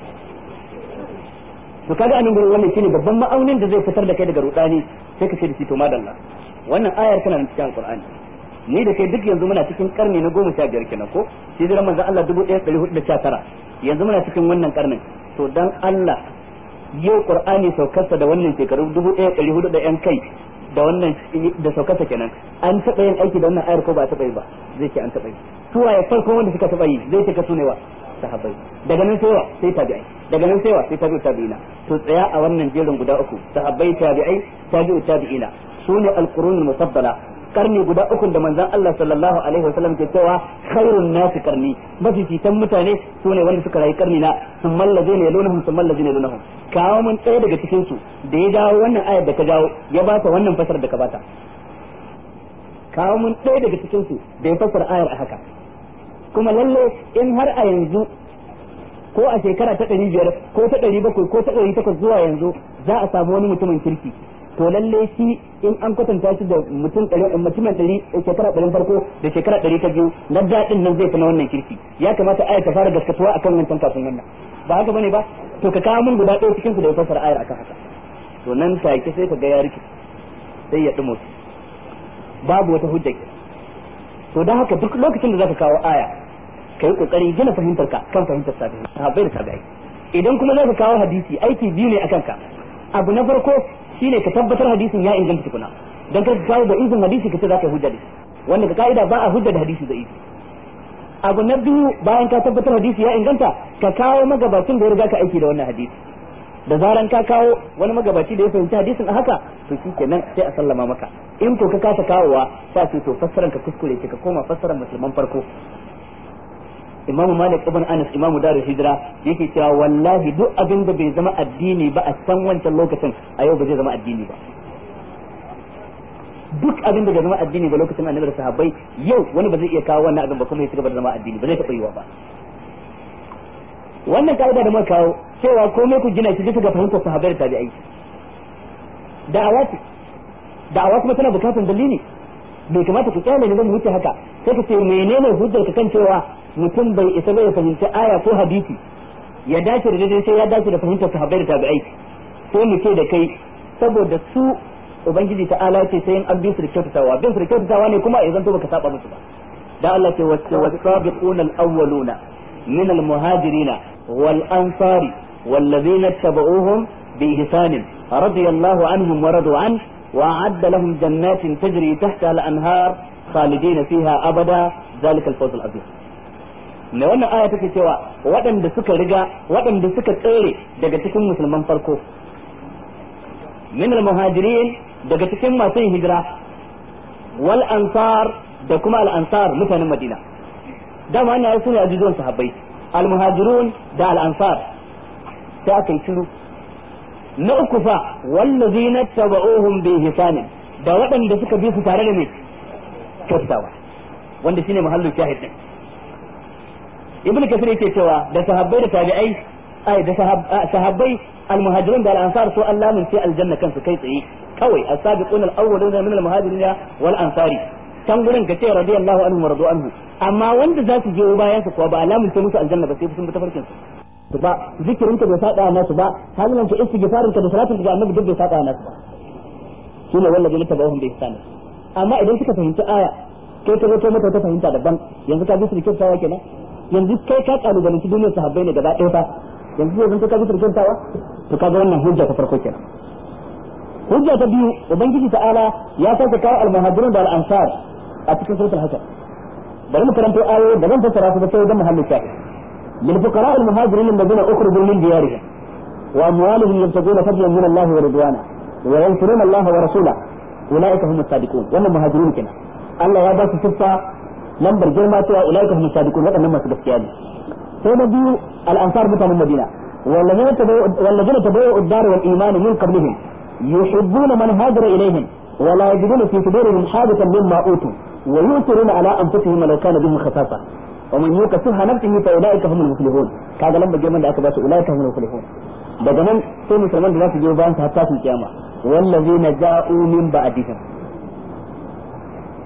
[SPEAKER 1] to kaga anan gurin wannan shine babban ma'aunin da zai fitar da kai daga rudani sai ka ce da shi to madalla wannan ayar tana nan cikin alqur'ani ni da kai duk yanzu muna cikin karni na goma sha biyar kenan ko hijiran manzon Allah dubu ɗaya ɗari hudu da sha tara yanzu muna cikin wannan karnin to dan Allah yau qur'ani saukarsa da wannan shekaru dubu ɗaya ɗari hudu da yan kai da wannan da saukarsa kenan an taɓa yin aiki da wannan ayar ko ba a taɓa yi ba zai ce an taɓa yi su waye farko wanda suka taɓa yi zai ce ka su ne wa sahabbai daga nan sai wa sai tabi'ai daga nan sai wa sai tabi'u tabi'ina to tsaya a wannan jerin guda uku sahabbai tabi'ai tabi'u tabi'ina sune alqurunul mufaddala karni guda uku da manzon Allah sallallahu alaihi wasallam ke cewa khairun nasi karni mafificin mutane sune wanda suka rayu karni na sun mallaje ne lunahum sun mallaje ne lunahum kawo mun ɗaya daga cikin su da ya dawo wannan ayar da ka dawo ya ba ta wannan fasar da ka bata kawo mun ɗaya daga cikin su da ya fasara ayar a haka kuma lalle in har a yanzu ko a shekara ta ɗari biyar ko ta ɗari bakwai ko ta ɗari takwas zuwa yanzu za a samu wani mutumin kirki to lalle shi in an kwatanta shi da mutum ɗari mutumin ɗari shekara ɗarin farko da shekara ɗari ta biyu na daɗin nan zai fi na wannan kirki ya kamata ayar ta fara gaskatuwa akan wancan kafin wannan ba haka bane ba to ka kawo min guda ɗaya cikin su da ya fassara ayar akan haka to nan take sai ka ga ya rike sai ya ɗumo babu wata hujja to don haka duk lokacin da zaka kawo aya ka yi kokari gina fahimtar ka kan fahimtar sahabbai da tabi'ai idan kuma zaka kawo hadisi aiki biyu ne akan ka abu na farko shine ka tabbatar hadisin ya inganta tukuna dan ka kawo da izin hadisi ka ce zaka hujja da wanda ka kaida ba a hujja da hadisi da izin abu na biyu bayan ka tabbatar hadisi ya inganta ka kawo magabacin da ya riga ka aiki da wannan hadisi da zaran ka kawo wani magabaci da ya fahimci hadisin a haka to shi kenan sai a sallama maka in ko ka kasa kawowa sai ce to fassaran ka kuskure ce ka koma fassaran musulman farko Imam Malik ibn Anas Imam Darul Hijra yake cewa wallahi duk abin da bai zama addini ba a san wancan lokacin a yau ba zai zama addini ba duk abin da bai zama addini ba lokacin annabi da sahabbai yau wani ba zai iya kawo wannan abin ba kuma ya ci gaba da zama addini ba zai taɓa yiwa ba wannan ka'ida da muka kawo cewa komai ku gina shi bisa ga fahimtar sahabbai da tabi'ai da'awa ce da'awa kuma tana bukatar dalili bai kamata ku kyale ne zan wuce haka sai ka ce menene hujjar ka kan cewa mutum bai isa bai fahimci aya ko hadisi ya dace da daidai sai ya dace da fahimtar sahabbai da tabi'ai sai mu ce da kai saboda su ubangiji ta'ala ce sai an bi su da kyautatawa bin su da kyautatawa ne kuma ya zanto baka saba musu ba da Allah ce wasabiquna al-awwaluna min al-muhajirina wal ansari والذين اتبعوهم بإحسان رضي الله عنهم ورضوا عنه وأعد لهم جنات تجري تحتها الأنهار خالدين فيها أبدا ذلك الفوز العظيم ne wannan aya take cewa waɗanda suka riga waɗanda suka tsere daga cikin musulman farko min al-muhajirin daga cikin masu yin hijira wal ansar da kuma al ansar mutanen madina dama ana yasu ne a jizuwan sahabbai al muhajirun da al ansar sai aka yi shiru na uku fa wallazina tabauhum bi ihsanin da waɗanda suka bi su tare da me kyautawa wanda shine mahallu shahid din ibnu kasir yake cewa da sahabbai da tabi'ai ai da sahabbai almuhajirun da al-ansar su Allah mun sai aljanna kansu kai tsaye kawai as-sabiquna al-awwaluna min al-muhajirin wal ansari can gurin ka ce radiyallahu anhu wa radu anhu amma wanda za su je bayan su kuwa ba alamun sai musu aljanna ba sai sun bi tafarkin su ba zikirin ka bai saba nasu ba halin ka istighfarin ka da salatin ka ga annabi duk bai saba nasu ba shine wallahi ne tabahum bi ihsan amma idan suka fahimci aya kai ka zo mata ta fahimta daban yanzu ka bi su da kyautawa kenan yanzu kai ka kalubalanci duniyar sahabbai ne gaba ɗaya fa yanzu zai zanto ka bi su da kyautawa to kaga wannan hujja ta farko kenan hujja ta biyu ubangiji ta'ala ya sake kawo al-muhajirun da al-ansar a cikin suratul hajar bari mu karanto ayoyi da zan fassara su da sai da muhallin shafi lil fuqara al muhajirin alladhina ukhrijū min diyarihim wa amwalihim yabtaguna fadlan min Allah wa ridwana wa yansuruna Allah wa rasulahu ulaika humus sadiqun wannan muhajirun kenan Allah ya ba su siffa lambar girma cewa ulaika humus sadiqun wadannan masu gaskiya ne sai na biyu al ansar mutanen Madina والذين تبوأوا الدار والإيمان من قبلهم يحبون من هاجر إليهم ولا يجدون في صدورهم حاجة مما أوتوا ويؤثرون على أنفسهم ولو كان بهم خصاصة ومن يوق شح نفسه فأولئك هم المفلحون kaga lamba girman da aka ba su ulaika humul muflihun daga nan sai musulman da za su je bayan su hatta su kiyama wallazina ja'u min ba'dihim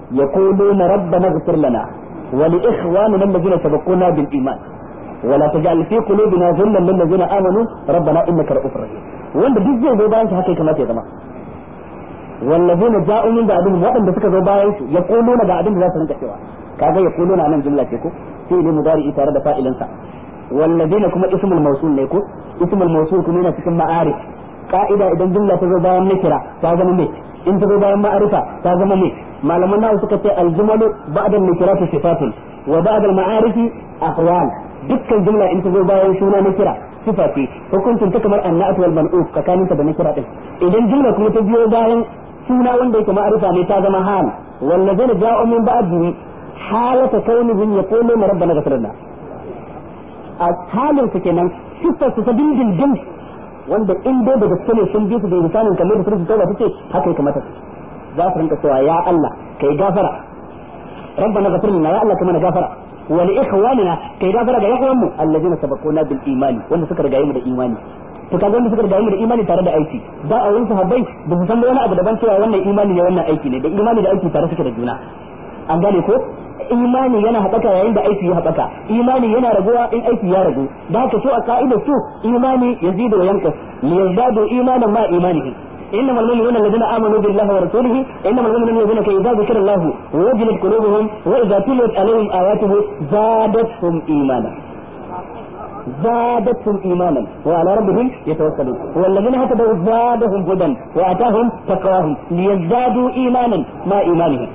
[SPEAKER 2] يقولون ربنا اغفر لنا ولإخواننا الذين سبقونا بالإيمان ولا تجعل في قلوبنا غلا للذين آمنوا ربنا إنك رؤوف رحيم wanda duk zai zo bayan shi haka ya kamata ya zama wallazina ja'u min ba'dihim waɗanda suka zo bayan su ya kuluna ga abin da za su rinka cewa kaga ya kuluna nan jumla ce ko sai ne mudari tare da fa'ilinsa wallazina kuma ismul mawsul ne ko ismul mawsul kuma yana cikin ma'arif ka'ida idan jumla ta zo bayan nakira ta zama me in ta zo bayan ma'arifa ta zama me malaman nawa suka ce aljumalu ba'da nakirati sifatun wa ba'da al-ma'arifi ahwal dukkan jumla in ta zo bayan suna nakira sifa ce hukuncin ta kamar annatu wal man'uf tsakaninta da nakira din idan jumla kuma ta biyo bayan suna wanda yake ma'arifa ne ta zama hal wallazina ja'u min ba'dihi halata kaunihim yaquluna rabbana ghfir lana a halin su kenan sifar su ta dindindin wanda in dai da gaske ne sun bi su da misalin kamar da surutu tauba take haka ya kamata za su rinka cewa ya Allah kai gafara rabbana ghfir lana ya Allah kai mana gafara wa li ikhwanina kai gafara ga yawan mu alladheena sabaquna bil imani wanda suka rigaye mu da imani to kaga wanda suka rigaye mu da imani tare da aiki da a wurin sahabbai ba su san wani abu daban cewa wannan imani ne wannan aiki ne da imani da aiki tare suke da juna an gane ko imani yana haɓaka yayin da aiki ya haɓaka imani yana raguwa in aiki ya ragu da haka so a ka'idar su imani yazidu wa yanqus liyazdadu imanan ma imanihim إنما المؤمنون الذين آمنوا بالله ورسوله إنما المؤمنون الذين إذا ذكر الله وجلت قلوبهم وإذا تليت عليهم آياته زادتهم إيمانا زادتهم إيمانا وعلى ربهم يتوكلون والذين هتدوا زادهم هدى وآتاهم تقواهم ليزدادوا إيمانا ما إيمانهم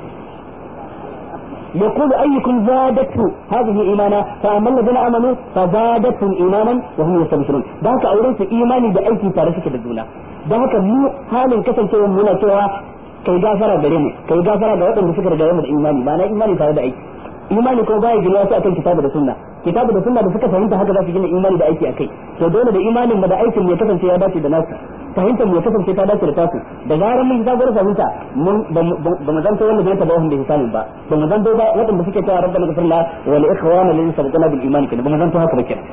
[SPEAKER 2] يقول أيكم زادته هذه إيمانا فأما الذين آمنوا فزادتهم إيمانا وهم يستبشرون ذاك أوريس إيماني بأيكي تارسك بالدونا ذاك مو حال كسل سوى منا سوى kai gafara gare mu kai gafara ga waɗanda suka riga mu da imani ba na imani tare da aiki imani ko baya gina su akan kitabu da sunna kitabu da sunna da suka fahimta haka za su gina imani da aiki akai to dole da imanin mu da aikin ya kasance ya dace da nasu fahimtar mu ya kasance ta dace da tasu da zarar mun zagar fahimta mun ba mu zanto wanda bai taba wanda hisanin ba ba mu zanto ba waɗanda suke cewa rabbana ghfirna wa li ikhwana alladhina sabaquna bil iman kenan ba mu zanto haka ba kenan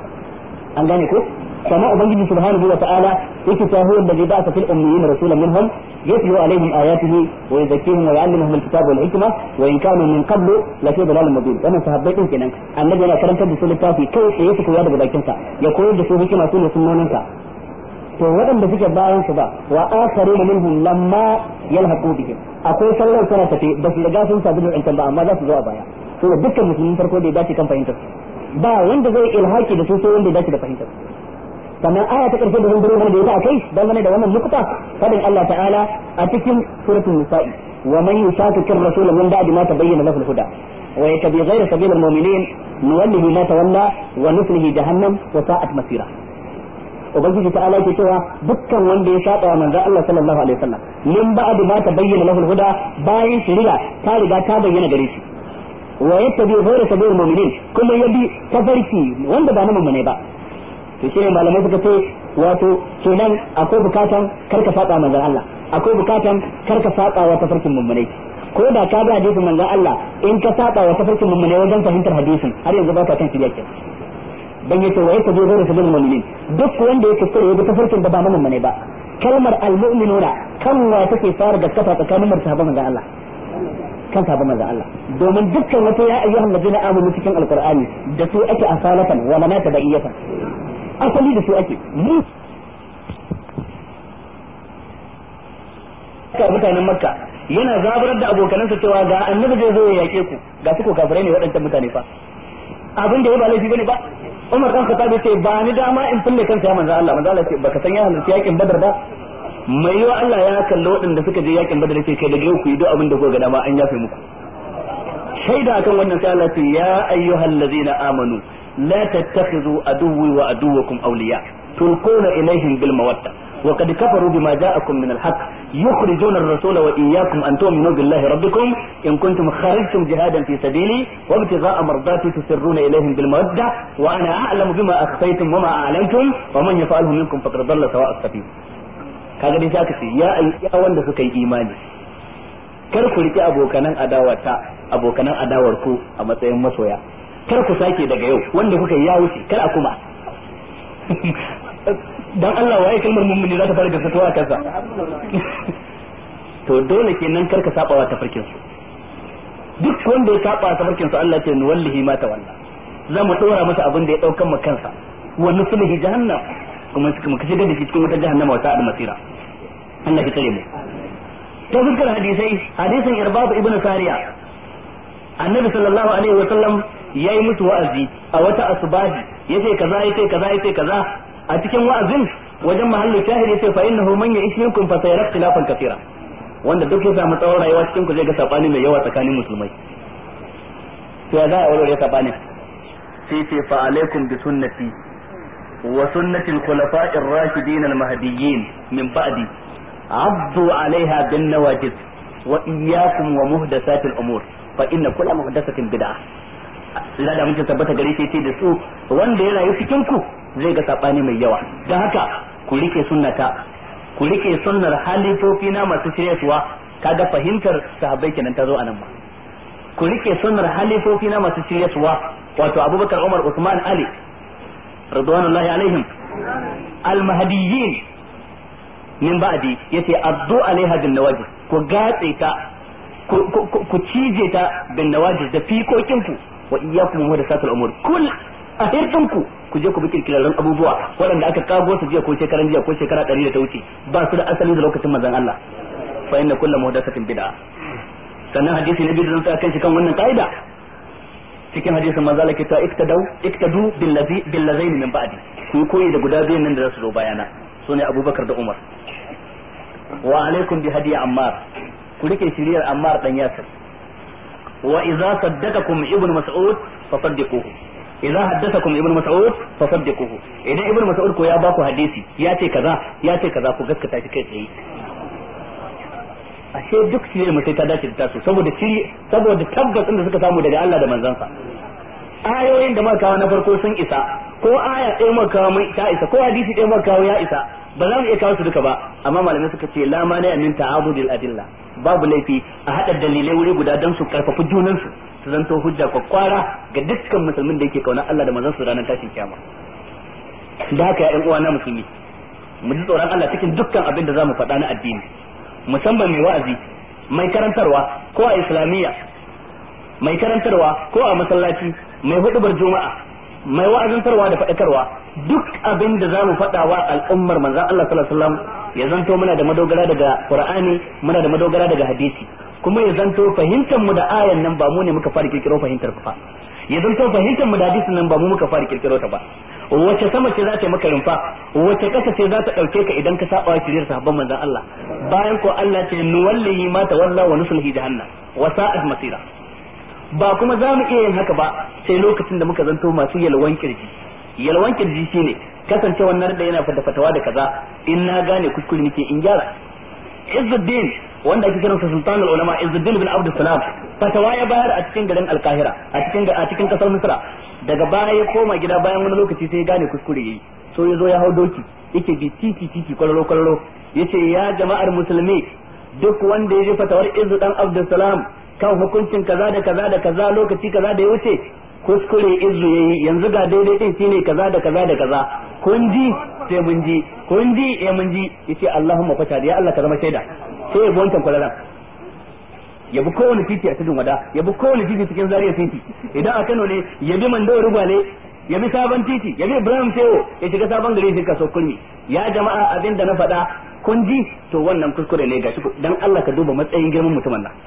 [SPEAKER 2] an gane ko كما أبنجي سبحانه وتعالى إكتا هو الذي بعث في الأميين رسولا منهم يتلو عليهم آياته ويزكيهم ويعلمهم الكتاب والحكمة وإن كانوا من قبل لفي ضلال مبين وأنا صحبت كنا النبي أنا كرمت بسول التافي كيف يسك وياد بذاكنسا يقول بسول حكمة سنة سنوننسا to waɗanda suke bayan su ba wa akharu minhum lamma yalhaqu bihim akwai sallar sana tafi ba su riga sun sabu da ba amma za su zo a baya to dukkan musulmin farko da ya dace kan fahimtar ba wanda zai ilhaki da su sai wanda ya dace da fahimtar sannan aya ta karshe da zan bari da ita akai dangane da wannan nukta fadin Allah ta'ala a cikin suratul nisa'i wa man yushaqiqir rasul min ba'di ma tabayyana lahu al-huda wa yatabi ghayra sabilil mu'minin nuwallihi ma tawalla wa nuslihi jahannam wa sa'at masira ubangiji ta'ala ke cewa dukkan wanda ya saba wa manzon Allah sallallahu alaihi wasallam min ba'di ma tabayyana lahu al-huda bayan shiriya ta riga ta bayyana gare shi wa yattabi ghayra sabilil mu'minin kuma yabi tafarki wanda ba na mummune ba to shi malamai suka ce wato kenan akwai bukatan karka saba manzon Allah akwai bukatan karka saba wa tafarkin mummunai ko da ka bi hadisin manzon Allah in ka saba wa tafarkin mummunai wajen fahimtar hadisin har yanzu baka kan shirya ke dan yace wa yake zo da sabon mu'minin duk wanda yake kare ya bi tafarkin da ba na mummunai ba kalmar almu'minuna kan wa take fara gaskata tsakanin martaba manzon Allah kan sabon manzon Allah domin dukkan wata ya ayyuhan ladina amanu cikin alqur'ani da su ake asalatan wa manata ba'iyatan asali da su ake mu ka mutanen makka yana zaburar da abokanansa cewa ga annabi zai zo ya yake ku ga su ko kafirai ne waɗancan mutane fa abin da ya ba laifi bane ba Umar dan Khattab ce ba ni dama in fulle kansa ya manzo Allah manzo Allah ce baka san ya halarci yakin Badar ba mai yiwa Allah ya kalli waɗanda suka je yakin Badar ce kai daga yau ku yi duk abin da kuka ga dama an yafe muku shaida akan wannan sai Allah ce ya ayyuhallazina amanu لا تتخذوا عدوي وعدوكم أولياء تلقون إليهم بالمودة وقد كفروا بما جاءكم من الحق يخرجون الرسول وإياكم أن تؤمنوا بالله ربكم إن كنتم خرجتم جهادا في سبيلي وابتغاء مرضاتي تسرون إليهم بالمودة وأنا أعلم بما أخفيتم وما أعلنتم ومن يفعله منكم فقد ضل سواء السبيل kaga dai zaka ce ya ya wanda suka yi imani kar ku riki abokanan adawata abokanan adawar ku a matsayin masoya kar ku sake daga yau wanda kuka yi ya wuce kar a kuma dan Allah waye kalmar mummuni za ta fara gaskatawa a kansa to dole kenan kar ka saba wa tafarkin su duk wanda ya saba tafarkin su Allah ce nuwallihi ma tawalla za mu dora masa abin da ya daukan mu kansa wa nuslihi jahannam kuma mu kashe da shi cikin wata jahannama wata almasira Allah ya tsare mu ta fuskar hadisai hadisin irbab ibnu sariya annabi sallallahu alaihi wa sallam yayi musu wa'azi a wata asbahi yace kaza yace kaza yace kaza a cikin wa'azin wajen mahallu shahid yace fa innahu man ya'ish minkum fa sayara ikhtilafan kathira wanda duk ya samu tsawon rayuwa cikin ku zai ga sabani mai yawa tsakanin musulmai to ya za a warware sabani sai ce fa alaikum bi sunnati wa sunnati al-khulafa'i ar-rashidin al-mahdiyyin min ba'di abdu 'alayha bin nawajid wa iyyakum wa muhdathati al-umur fa inna kulla muhdathatin bid'ah ila da mutum tabbata gare shi da su wanda ya rayu cikin ku zai ga sabani mai yawa dan haka ku rike sunnata ku rike sunnar halifofi na masu shiryarwa kaga fahimtar sahabbai kenan ta zo anan ba ku rike sunnar halifofi na masu shiryarwa wato Abubakar Umar Usman Ali radwanullahi alaihim al-mahdiyyin min ba'di yace addu alaiha bin nawajid ku gatse ta ku cije ta bin nawajid da fikokin ku wa iyyakum muhdathatul umur kul a hirdinku ku je ku bi kirkirarren abubuwa waɗanda aka kago su jiya ko shekaran jiya ko shekara ɗari da ta wuce ba su da asali da lokacin manzon Allah fa inna kullu muhdathatin bid'a sannan hadisi na biyu da zan kan shi kan wannan ka'ida cikin hadisin manzo Allah ke ta iktadu iktadu bil ladhi bil ladaini min ba'di ku koyi da guda biyan nan da za su zo bayana sune Abubakar da Umar wa alaikum bi hadiya Ammar ku rike shiriyar Ammar dan Yasir wa idza saddaqakum ibnu mas'ud fasaddiquhu idza haddathakum ibnu mas'ud fasaddiquhu idan ibnu mas'ud ko ya ba ku hadisi ya ce kaza ya ce kaza ku gaskata shi kai tsaye ashe duk shi ne sai ta dace da tasu saboda shiri saboda tabbas da suka samu daga Allah da manzansa ayoyin da muka kawo na farko sun isa ko aya ɗaya muka kawo mai ta isa ko hadisi ɗaya muka kawo ya isa ba za mu iya kawo su duka ba amma malamai suka ce la ma ne min ta'abudil adilla babu laifi a haɗa dalilai wuri guda don su karfafi junansu su zanto hujja kwakwara ga dukkan musulmin da yake kauna Allah da manzon su ranar tashin kiyama da haka ya uwa na musulmi mu ji tsoron Allah cikin dukkan abin da zamu faɗa na addini musamman mai wa'azi mai karantarwa ko a islamiyya mai karantarwa ko a masallaci mai hudubar juma'a mai wa'azantarwa da faɗakarwa duk abin da zamu faɗa wa al'ummar manzon Allah sallallahu alaihi wasallam ya zanto muna da madogara daga Qur'ani muna da madogara daga hadisi kuma ya zanto fahimtar mu da ayan nan ba mu ne muka fara kirkiro fahimtar ba ya zanto fahimtar mu da hadisin nan ba mu muka fara kirkiro ta ba wace sama ce za ta maka rumfa wace kasa ce za ta dauke ka idan ka saba shiriyar sahabban manzon Allah bayan ko Allah ce nuwallihi ma tawalla wa nuslihi jahannam wa sa'at masira ba kuma za mu iya yin haka ba sai lokacin da muka zanto masu yalwan kirji yalwan kirji shine kasance wannan da yana fada fatawa da kaza in na gane kuskure nake in gyara Izzuddin wanda ake kiransa sultanul ulama Izzuddin bin Abdul Salam fatawa ya bayar a cikin garin Alkahira a cikin a cikin kasar Misra daga baya ya koma gida bayan wani lokaci sai ya gane kuskure yayi so ya zo ya hau doki yake bi titi titi kwallo kwallo yace ya jama'ar musulmi duk wanda ya ji fatawar Izzu dan Abdul Salam kan hukuncin kaza da kaza da kaza lokaci kaza da ya wuce kuskure izu yayi yanzu ga daidai din shine kaza da kaza da kaza kun ji sai mun ji kun ji eh mun ji yace Allahumma fata ya Allah ka zama shaida sai ya bi wancan kwalaran ya bi kowane titi a cikin wada ya bi kowane titi cikin zariya titi idan a Kano ne ya bi Mando Rugwale ya bi sabon titi ya bi Ibrahim Tewo ya shiga sabon gari shi kaso kulmi ya jama'a abin da na faɗa kun ji to wannan kuskure ne gashi dan Allah ka duba matsayin girman mutumin nan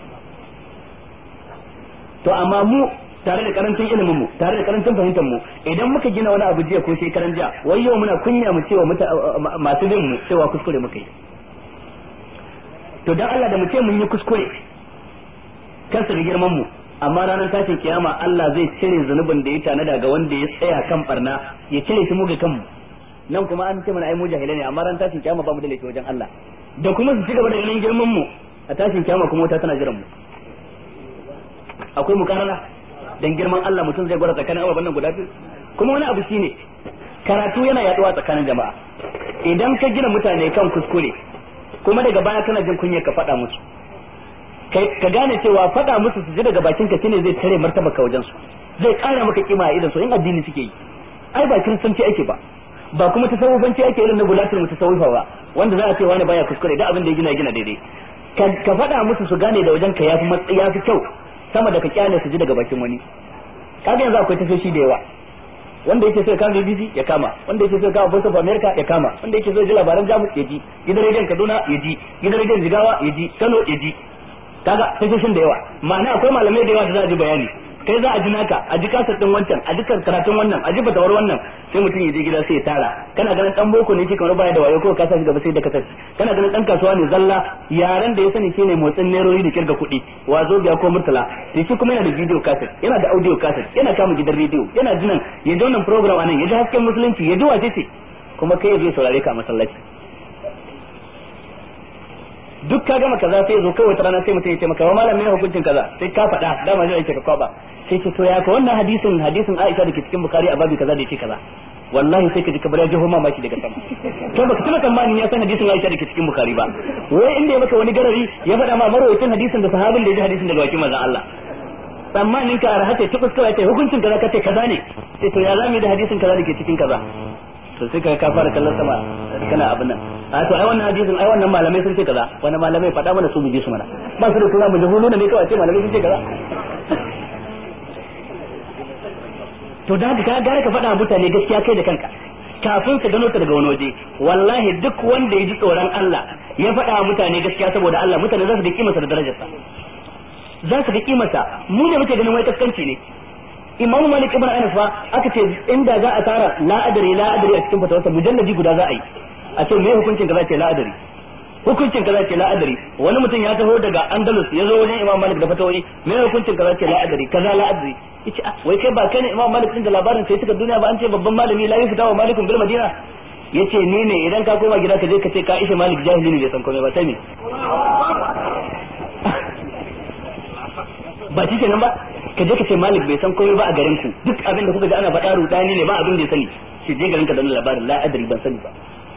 [SPEAKER 2] to amma mu tare da karancin ilimin mu tare da karancin fahimtar mu idan muka gina wani abu jiya ko shekaran jiya wai yau muna kunya mu cewa masu bin mu cewa kuskure muka yi to dan Allah da mu ce mun yi kuskure kansa da girman mu amma ranar tashin kiyama Allah zai cire zunubin da ya tanada ga wanda ya tsaya kan barna ya cire shi mu ga kanmu nan kuma an ce mana ai mu jahilai ne amma ran tashin kiyama ba mu da laifi wajen Allah da kuma su ci gaba da ganin girman mu a tashin kiyama kuma wata tana jiran mu akwai mukarana dan girman Allah mutum zai gwada tsakanin ababen nan guda biyu kuma wani abu shine karatu yana yaduwa tsakanin jama'a idan ka gina mutane kan kuskure kuma daga baya kana jin kunya ka faɗa musu ka gane cewa faɗa musu su ji daga bakin ka shine zai tare martaba ka wajen su zai ƙara maka kima a idan su in addini suke yi ai ba kiristanci ake ba ba kuma tasawufanci ake irin na gulatul mutasawwifa ba wanda za a ce wani baya kuskure da abin da ya gina gina daidai ka faɗa musu su gane da wajen ka yafi yafi kyau sama da ka kyale su ji daga bakin wani kaga yanzu akwai tafiyoshi da yawa wanda yake so ya kama BBC ya kama wanda yake so ya kama Voice of America ya kama wanda yake so ya ji labaran Jamus ya ji gidan rediyon Kaduna ya ji gidan rediyon Jigawa ya ji Kano ya ji kaga tashoshin da yawa ma'ana akwai malamai da yawa da za a ji bayani kai za a ji naka a ji kasar din wancan a ji karatun wannan a ji batawar wannan sai mutum ya je gida sai ya tara kana ganin dan boko ne shi kamar baya da wayo ko ka sa shi gaba sai da kasar kana ganin dan kasuwa ne zalla yaran da ya sani shine motsin nerori da kirga kuɗi wazo biya ko murtala to shi kuma yana da video cassette yana da audio cassette yana kama gidan rediyo yana jinan ya ji wannan program anan ya ji hasken musulunci ya ji wace ce kuma kai ya zo saurare ka a masallaci duk ka gama kaza sai zo kawai rana sai mutum ya ce maka wa malam me hukuncin kaza sai ka faɗa dama zai ake ka kwaba sai ce to ya ka wannan hadisin hadisin Aisha da ke cikin Bukhari a babu kaza da yake kaza wallahi sai ka ji kabar ya jiho mamaki daga sama to baka tuna tsammanin ya san hadisin Aisha da ke cikin Bukhari ba wai inda ya maka wani garari ya faɗa ma marwayin hadisin da sahabin da ya ji hadisin daga bakin manzon Allah tsammanin ka arha ce tukus kawai ce hukuncin kaza kace kaza ne sai to ya zamu da hadisin kaza da ke cikin kaza to sai ka ka fara kallon sama kana abin nan a to ai wannan hadisin ai wannan malamai sun ce kaza wani malamai faɗa mana su bije su mana ba su da tura mu jahulu ne kawai ce malamai sun ce kaza to da ka gara ka faɗa mutane gaskiya kai da kanka kafin ka gano ta daga wani waje wallahi duk wanda ya ji tsoron Allah ya faɗa mutane gaskiya saboda Allah mutane za su da kimarsa da darajarsa za su ga kimarsa mu ne muke ganin wai kaskanci ne imamu malik ibn anas fa aka ce inda za a tara la adari la adari a cikin fatawarsa mujalladi guda za a yi a ce me hukuncin kaza ce la adari hukuncin kaza ce la adari wani mutum ya taho daga andalus ya zo wajen imam malik da fatawoyi me hukuncin kaza ce la adari kaza la adari yace wai kai ba kai ne imam malik din da labarin sai suka duniya ba an ce babban malami la yufta wa malikun bil madina yace ni ne idan ka koma gida ka je ka ce ka ishe malik jahili ne bai san komai ba sai me ba shi kenan ba ka je ka ce malik bai san komai ba a garin ku duk abin da kuka ga ana faɗa rudani ne ba abin da ya sani shi je garin ka da labarin la adari ban sani ba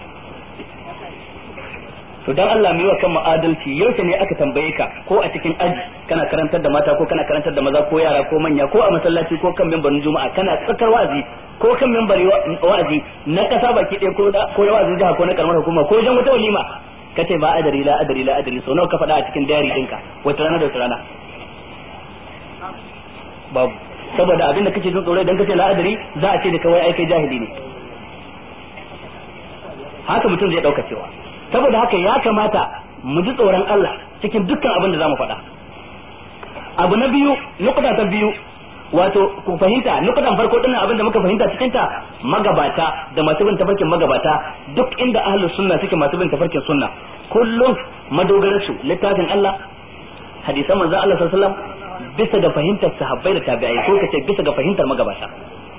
[SPEAKER 2] to dan Allah mu yi wa kan adalci yaushe ne aka tambaye ka ko a cikin aji kana karantar da mata ko kana karantar da maza ko yara ko manya ko a masallaci ko kan mimbarin juma'a kana tsakar wa'azi ko kan mimbari wa'azi na kasa baki ɗaya ko da ko wa'azin jiha ko na karamar hukuma ko wajen wata walima kace ba adari la adari la adari so nawa ka faɗa a cikin diary ɗinka wata rana da wata rana babu saboda abin da kake jin tsoro idan kace la'adari za a ce da kawai ai kai jahili ne haka mutum zai dauka cewa saboda haka ya kamata mu ji tsoron Allah cikin dukkan abin da zamu faɗa abu na biyu nukuda ta biyu wato ku fahimta nukudan farko din abin da muka fahimta cikin ta magabata da masu bin tafarkin magabata duk inda ahlus sunna suke masu bin tafarkin sunna kullum madogararsu littafin Allah hadisan manzon Allah sallallahu alaihi wasallam bisa ga fahimtar sahabbai da tabi'ai ko kace bisa ga fahimtar magabata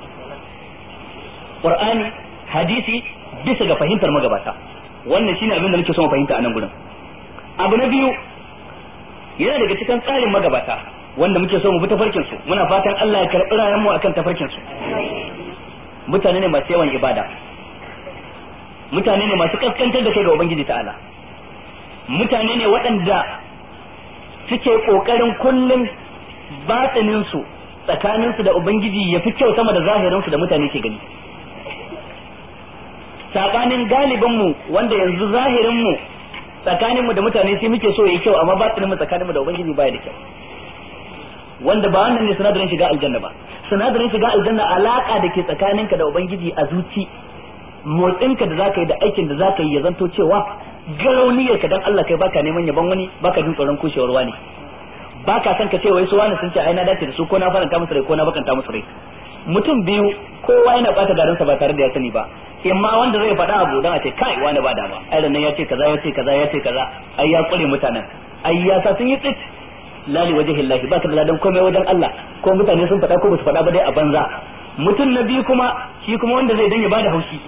[SPEAKER 2] Qur'ani hadisi bisa ga fahimtar magabata wannan shine abin da nake so mu fahimta a nan gurin abu na biyu yana daga cikin tsarin magabata wanda muke so mu bi tafarkin su muna fatan Allah ya karɓi rayuwar mu akan tafarkin su mutane ne masu yawan ibada mutane ne masu kaskantar da kai ga ubangiji ta'ala mutane ne waɗanda suke kokarin kullum batinin su tsakanin su da ubangiji ya fi kyau sama da zahirin su da mutane ke gani sabanin galibin mu wanda yanzu zahirin mu tsakanin mu da mutane sai muke so yayi kyau amma batinin mu tsakanin mu da ubangiji baya da kyau wanda ba wannan ne sinadarin shiga aljanna ba sinadarin shiga aljanna alaka da ke tsakaninka da ubangiji a zuci motsinka da zaka yi da aikin da zaka yi ya zanto cewa garauniyar ka dan Allah kai baka neman yaban wani baka jin tsoron kushewar wani baka san ka ce wai su wani sun ce ai na dace da su ko na faranta musu rai ko na bakanta musu rai mutum biyu kowa yana bata garinsa ba tare da ya sani ba imma wanda zai faɗa abu dan a ce kai wani ba dama ai nan ya ce kaza ya ce kaza ya ce kaza ai ya kure mutanen ai ya sa sun yi tsit lali wajhi Allah ba ka da ladan komai wajen Allah ko mutane sun faɗa ko ba su faɗa ba dai a banza mutum na biyu kuma shi kuma wanda zai dan ya bada haushi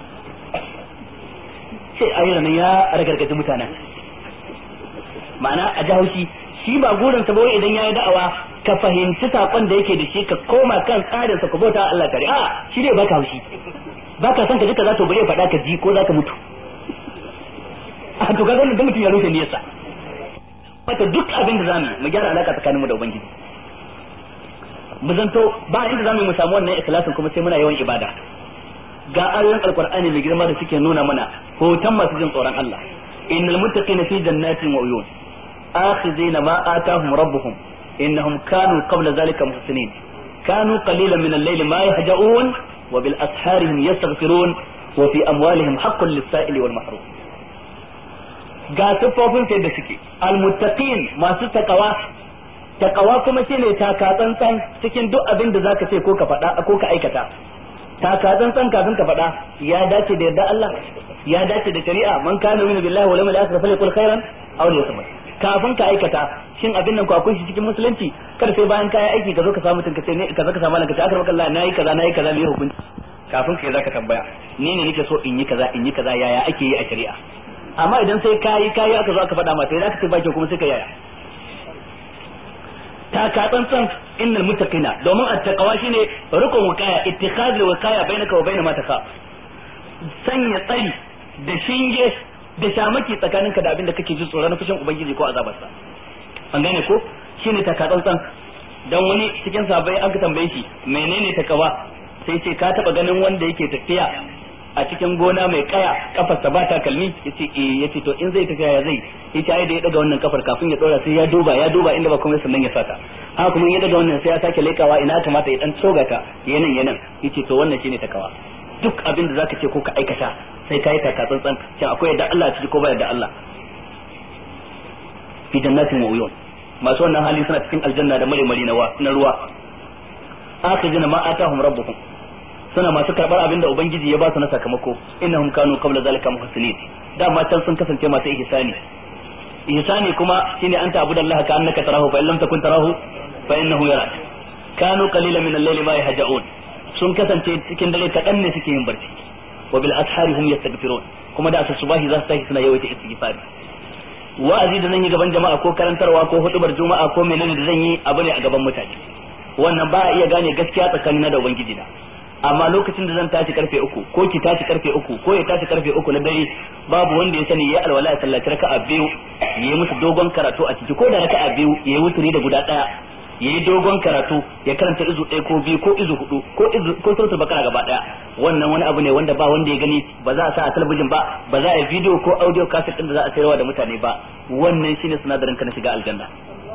[SPEAKER 2] sai ai nan ya ragargaje mutanen ma'ana a ji haushi shi ba gurin sa ba wai idan yayi da'awa ka fahimci sakon da yake da shi ka koma kan tsarin sa ka bauta Allah tare a shi ne baka haushi baka san ka ji kaza to bare faɗa ka ji ko zaka mutu a to kaga wannan mutum ya rufe niyyarsa wata duk abin da zamu mu gyara alaka tsakaninmu da ubangiji mu zanto ba inda zamu mu samu wannan ikhlasin kuma sai muna yawan ibada ga ayoyin alqur'ani mai girma da suke nuna mana hoton masu jin tsoron Allah innal muttaqina fi jannatin wa uyun akhizina ma atahum rabbuhum innahum kanu qabla zalika muhsinin kanu qalilan min al-layli ma yahja'un wa bil asharihim yastaghfirun wa fi amwalihim haqqun lis-sa'ili wal mahrum ga siffofin sai da suke almuttaqin masu takawa takawa kuma shine taka tsantsan cikin duk abin da zaka ce ko ka faɗa ko ka aikata taka tsantsan kafin ka faɗa ya dace da yarda Allah ya dace da shari'a man kana min billahi wal yawmil akhir falyakul khairan aw liyasmut kafin ka aikata shin abin nan ko akwai shi cikin musulunci kar sai bayan kai aiki ka zo ka samu mutum ka ce ne ka zo ka samu Allah ka ce akar Allah nayi kaza nayi kaza me hukunci kafin kai zaka tambaya ni ne nake so in yi kaza in yi kaza yaya ake yi a shari'a amma idan sai kayi kayi aka zo aka faɗa mata idan aka ce baki kuma sai ka yaya ta ka tsantsan innal muttaqina domin at-taqwa shine rukun wakaya ittikhadul wakaya bainaka wa bainama taqa sanya tsari da shinge da shamaki tsakaninka da abin da kake ji tsoron fushin ubangiji ko azabarsa an gane ko shine ta ka tsantsan dan wani cikin sabai aka tambaye shi menene takawa sai ce ka taba ganin wanda yake tafiya a cikin gona mai kaya kafarsa ba ta kalmi yace eh yace to in zai tafiya ya zai yace ai da ya daga wannan kafar kafin ya dora sai ya duba ya duba inda ba komai sannan ya saka haka kuma ya daga wannan sai ya sake lekawa ina kamata ya dan tsoga ta yanan yanan yace to wannan shine takawa duk abin da zaka ce ko ka aikata sai kai taka tsantsan shin akwai yadda Allah ciki ko ba yadda Allah fi jannatin wa uyun masu wannan hali suna cikin aljanna da mare mare na ruwa akhijina ma atahum rabbuhum suna masu karbar abin da ubangiji ya ba su na sakamako innahum kanu qabla zalika muhsinin dama can sun kasance masu ihsani ihsani kuma shine anta abudallaha ka annaka tarahu fa illam takun tarahu fa innahu yarak kanu qalilan min al-layli ma yahja'un sun kasance cikin dare kadan ne suke yin barci wa bil ashari hum yastaghfirun kuma da asuba subahi za su tashi suna yawaita istighfari wa'azi da zan yi gaban jama'a ko karantarwa ko hudubar juma'a ko menene da zan yi abu ne a gaban mutane wannan ba a iya gane gaskiya tsakanina da ubangiji na amma lokacin da zan tashi karfe uku ko ki tashi karfe uku ko ya tashi karfe uku na dare babu wanda ya sani ya alwala ya sallaci raka'a biyu ya yi musu dogon karatu a ciki ko da raka'a biyu ya yi wuturi da guda daya ya yi dogon karatu ya karanta izu ɗaya ko biyu ko izu hudu ko izu ko suratul bakara gaba daya wannan wani abu ne wanda ba wanda ya gani ba za a sa a talabijin ba ba za a yi video ko audio cassette din da za a sayarwa da mutane ba wannan shine sinadarin ka na shiga aljanna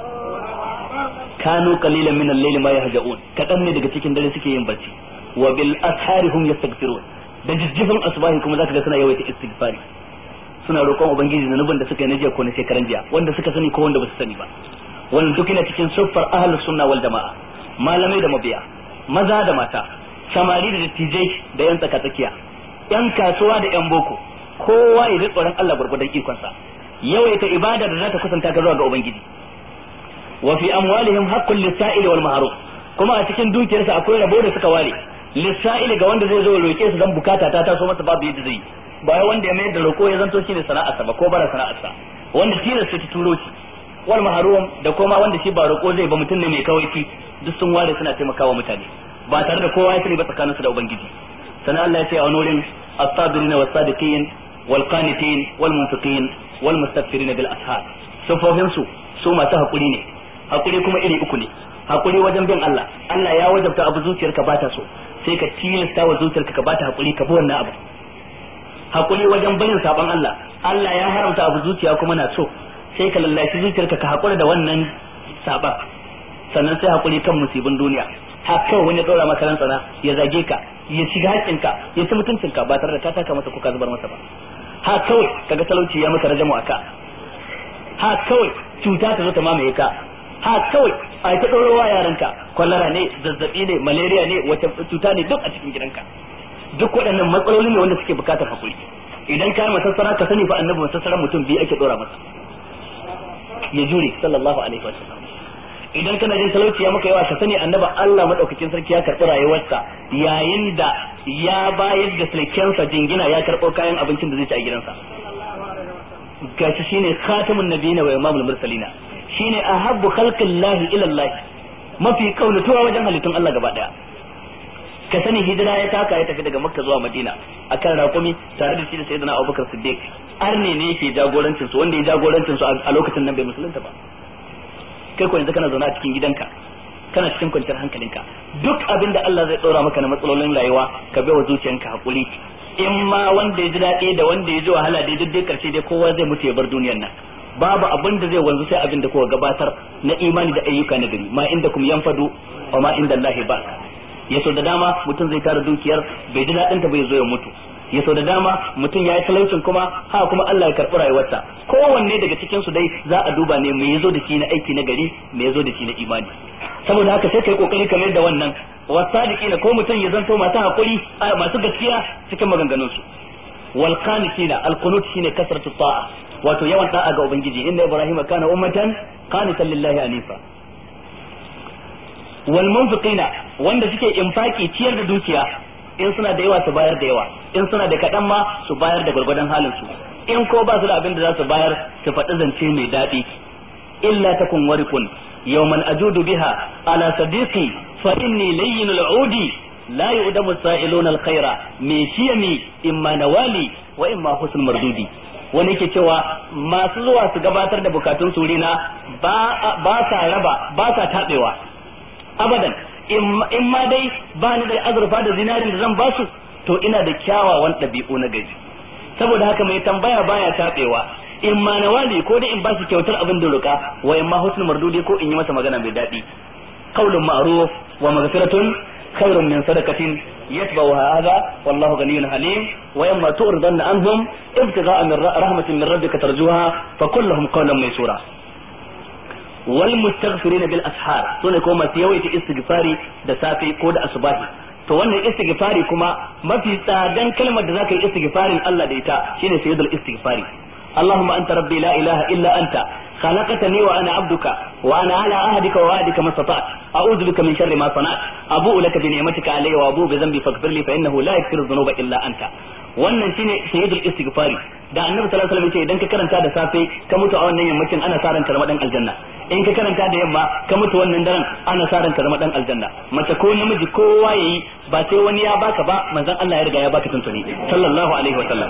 [SPEAKER 2] kanu qalilan min al-layli ma yahja'un kadan ne daga cikin dare suke yin barci wa bil ashari hum yastaghfirun da jijjifin asbahi kuma zaka ga suna yawaita istighfari suna roƙon ubangiji zanubin da suka yi na jiya ko na shekaran jiya wanda suka sani ko wanda ba su sani ba wannan duk yana cikin siffar ahlus sunna wal jama'a malamai da mabiya maza da mata samari da dattijai da yan tsaka tsakiya yan kasuwa da yan boko kowa ya ji tsoron Allah gurgudan ikonsa yawaita ibada da za ta kusanta ka zuwa ga ubangiji wa fi amwalihim haqqul lis-sa'ili wal mahrum kuma a cikin dukiyarsa akwai rabo da suka ware lissa'ili ga wanda zai zo roke su dan bukata ta taso masa babu yadda zai ba wanda ya mayar da roko ya zanto shine sana'arsa ba ko bara sana'arsa wanda tilasta ta turo shi wal mahrum da kuma wanda shi ba roko zai ba mutum ne mai kawaici duk sun ware suna taimakawa mutane ba tare da kowa ya sani ba tsakaninsu da ubangiji sana Allah ya ce a wani wurin as-sabirin was-sadiqin wal-qanitin wal-munfiqin wal-mustaghfirin bil ashar sufofin su su masu hakuri ne hakuri kuma iri uku ne hakuri wajen bin Allah Allah ya wajabta abu zuciyarka ba ta so sai ka tilasta wa zuciyarka ka bata hakuri ka bi wannan abu hakuri wajen barin saban Allah Allah ya haramta abu zuciya kuma na so sai ka lallashi zuciyarka ka hakura da wannan saban sannan sai hakuri kan musibin duniya haka wani ya dora maka ran tsana ya zage ka ya shiga haƙƙinka ya ci mutuncinka ba tare da ka taka masa ko ka zubar masa ba ha kawai kaga talauci ya maka rajamu aka ha kawai cuta ta zo ta mamaye ka ha kawai a ta ɗorowa yaranka kwallara ne zazzabi ne malaria ne wata cuta ne duk a cikin gidanka duk waɗannan matsaloli ne wanda suke bukatar hakuri idan ka masassara ka sani fa annabi masassaran mutum biyu ake ɗora masa ya jure sallallahu alaihi wa sallam idan kana jin talauci ya maka yawa ka sani annaba Allah madaukakin sarki ya karɓi rayuwarsa yayin da ya bayar da sulkensa jingina ya karɓo kayan abincin da zai ci a gidansa gashi shine khatamun nabiyina wa imamul mursalina shine ahabbu khalqillahi ila Allah mafi kaunatuwa wajen halittun Allah gaba daya ka sani hijira ya taka ya tafi daga makka zuwa madina akan raƙumi tare da shi da sayyidina abubakar siddiq arne ne yake jagorancin su wanda ya jagorancin su a lokacin nan bai musulunta ba kai ko yanzu kana zaune a cikin gidanka kana cikin kwanciyar hankalinka duk abin da Allah zai ɗora maka na matsalolin rayuwa ka bai wa zuciyanka hakuri in ma wanda ya ji daɗi da wanda ya ji wahala dai duk dai karshe dai kowa zai mutu ya bar duniyar nan
[SPEAKER 1] babu abin da zai wanzu sai abin da kuka gabatar na imani da ayyuka na gari ma inda kum yanfadu wa ma inda Allah ba ya so da dama mutum zai tara dukiyar bai ji daɗin ta bai zo ya mutu ya so da dama mutum ya yi talaucin kuma ha kuma Allah ya karɓi rayuwarsa kowanne daga cikin su dai za a duba ne me yazo da shi na aiki na gari me yazo da shi na imani saboda haka sai kai kokari kamar da wannan wasadiqina ko mutum ya zanto masu hakuri masu gaskiya cikin maganganun su wal qanitina al qunut shine kasratu ta'a wato yawan da'a ga ubangiji inda ibrahima kana ummatan qanitan lillahi anifa wal munfiqina wanda suke infaki ciyar da dukiya in suna da yawa su bayar da yawa in suna da kaɗan ma su bayar da gwargwadon halin su in ko ba su da abin da za su bayar su faɗi zance mai daɗi illa takun warikun yawman ajudu biha ala sadiqi fa inni layyin al'udi la yu'damu sa'iluna al-khaira min shiyami imma nawali wa imma husn mardudi wani yake cewa masu zuwa su gabatar da bukatun surina ba sa raba ba sa tabewa abadan in ma dai ba ni da azurfa da zinarin da zan ba su to ina da kyawawan ɗabi'u na gari saboda haka mai tambaya baya taɓewa in ma na wali ko dai in ba su kyautar abin da ruka wa in ma husnul mardudi ko in yi masa magana mai daɗi qaulun ma'ruf wa maghfiratun khairun min sadaqatin yatba'u hadha wallahu ghaniyyun halim wa in ma tu'ridanna anhum ibtigha'a min rahmatin min rabbika tarjuha fa kullahum qawlan maysura wal mustaghfirin bil ashar sune ko masu yawaita istighfari da safe ko da asubahi to wannan istighfari kuma mafi tsadan kalmar da zaka yi istighfarin Allah da ita shine sayyidul istighfari اللهم أنت ربي لا إله إلا أنت خلقتني وأنا عبدك وأنا على عهدك ووعدك ما استطعت أعوذ بك من شر ما صنعت أبوء لك بنعمتك علي وأبوء بذنبي فاغفر لي فإنه لا يغفر الذنوب إلا أنت wannan shine sayyidul istighfari da annabi sallallahu alaihi wasallam ce idan ka karanta da safe ka mutu a wannan yammacin ana sa ranka zama dan aljanna in ka karanta da yamma ka mutu wannan daren ana sa ranka zama dan aljanna mace ko namiji kowa yayi ba sai wani ya baka ba manzon Allah ya riga ya baka tuntuni sallallahu alaihi wasallam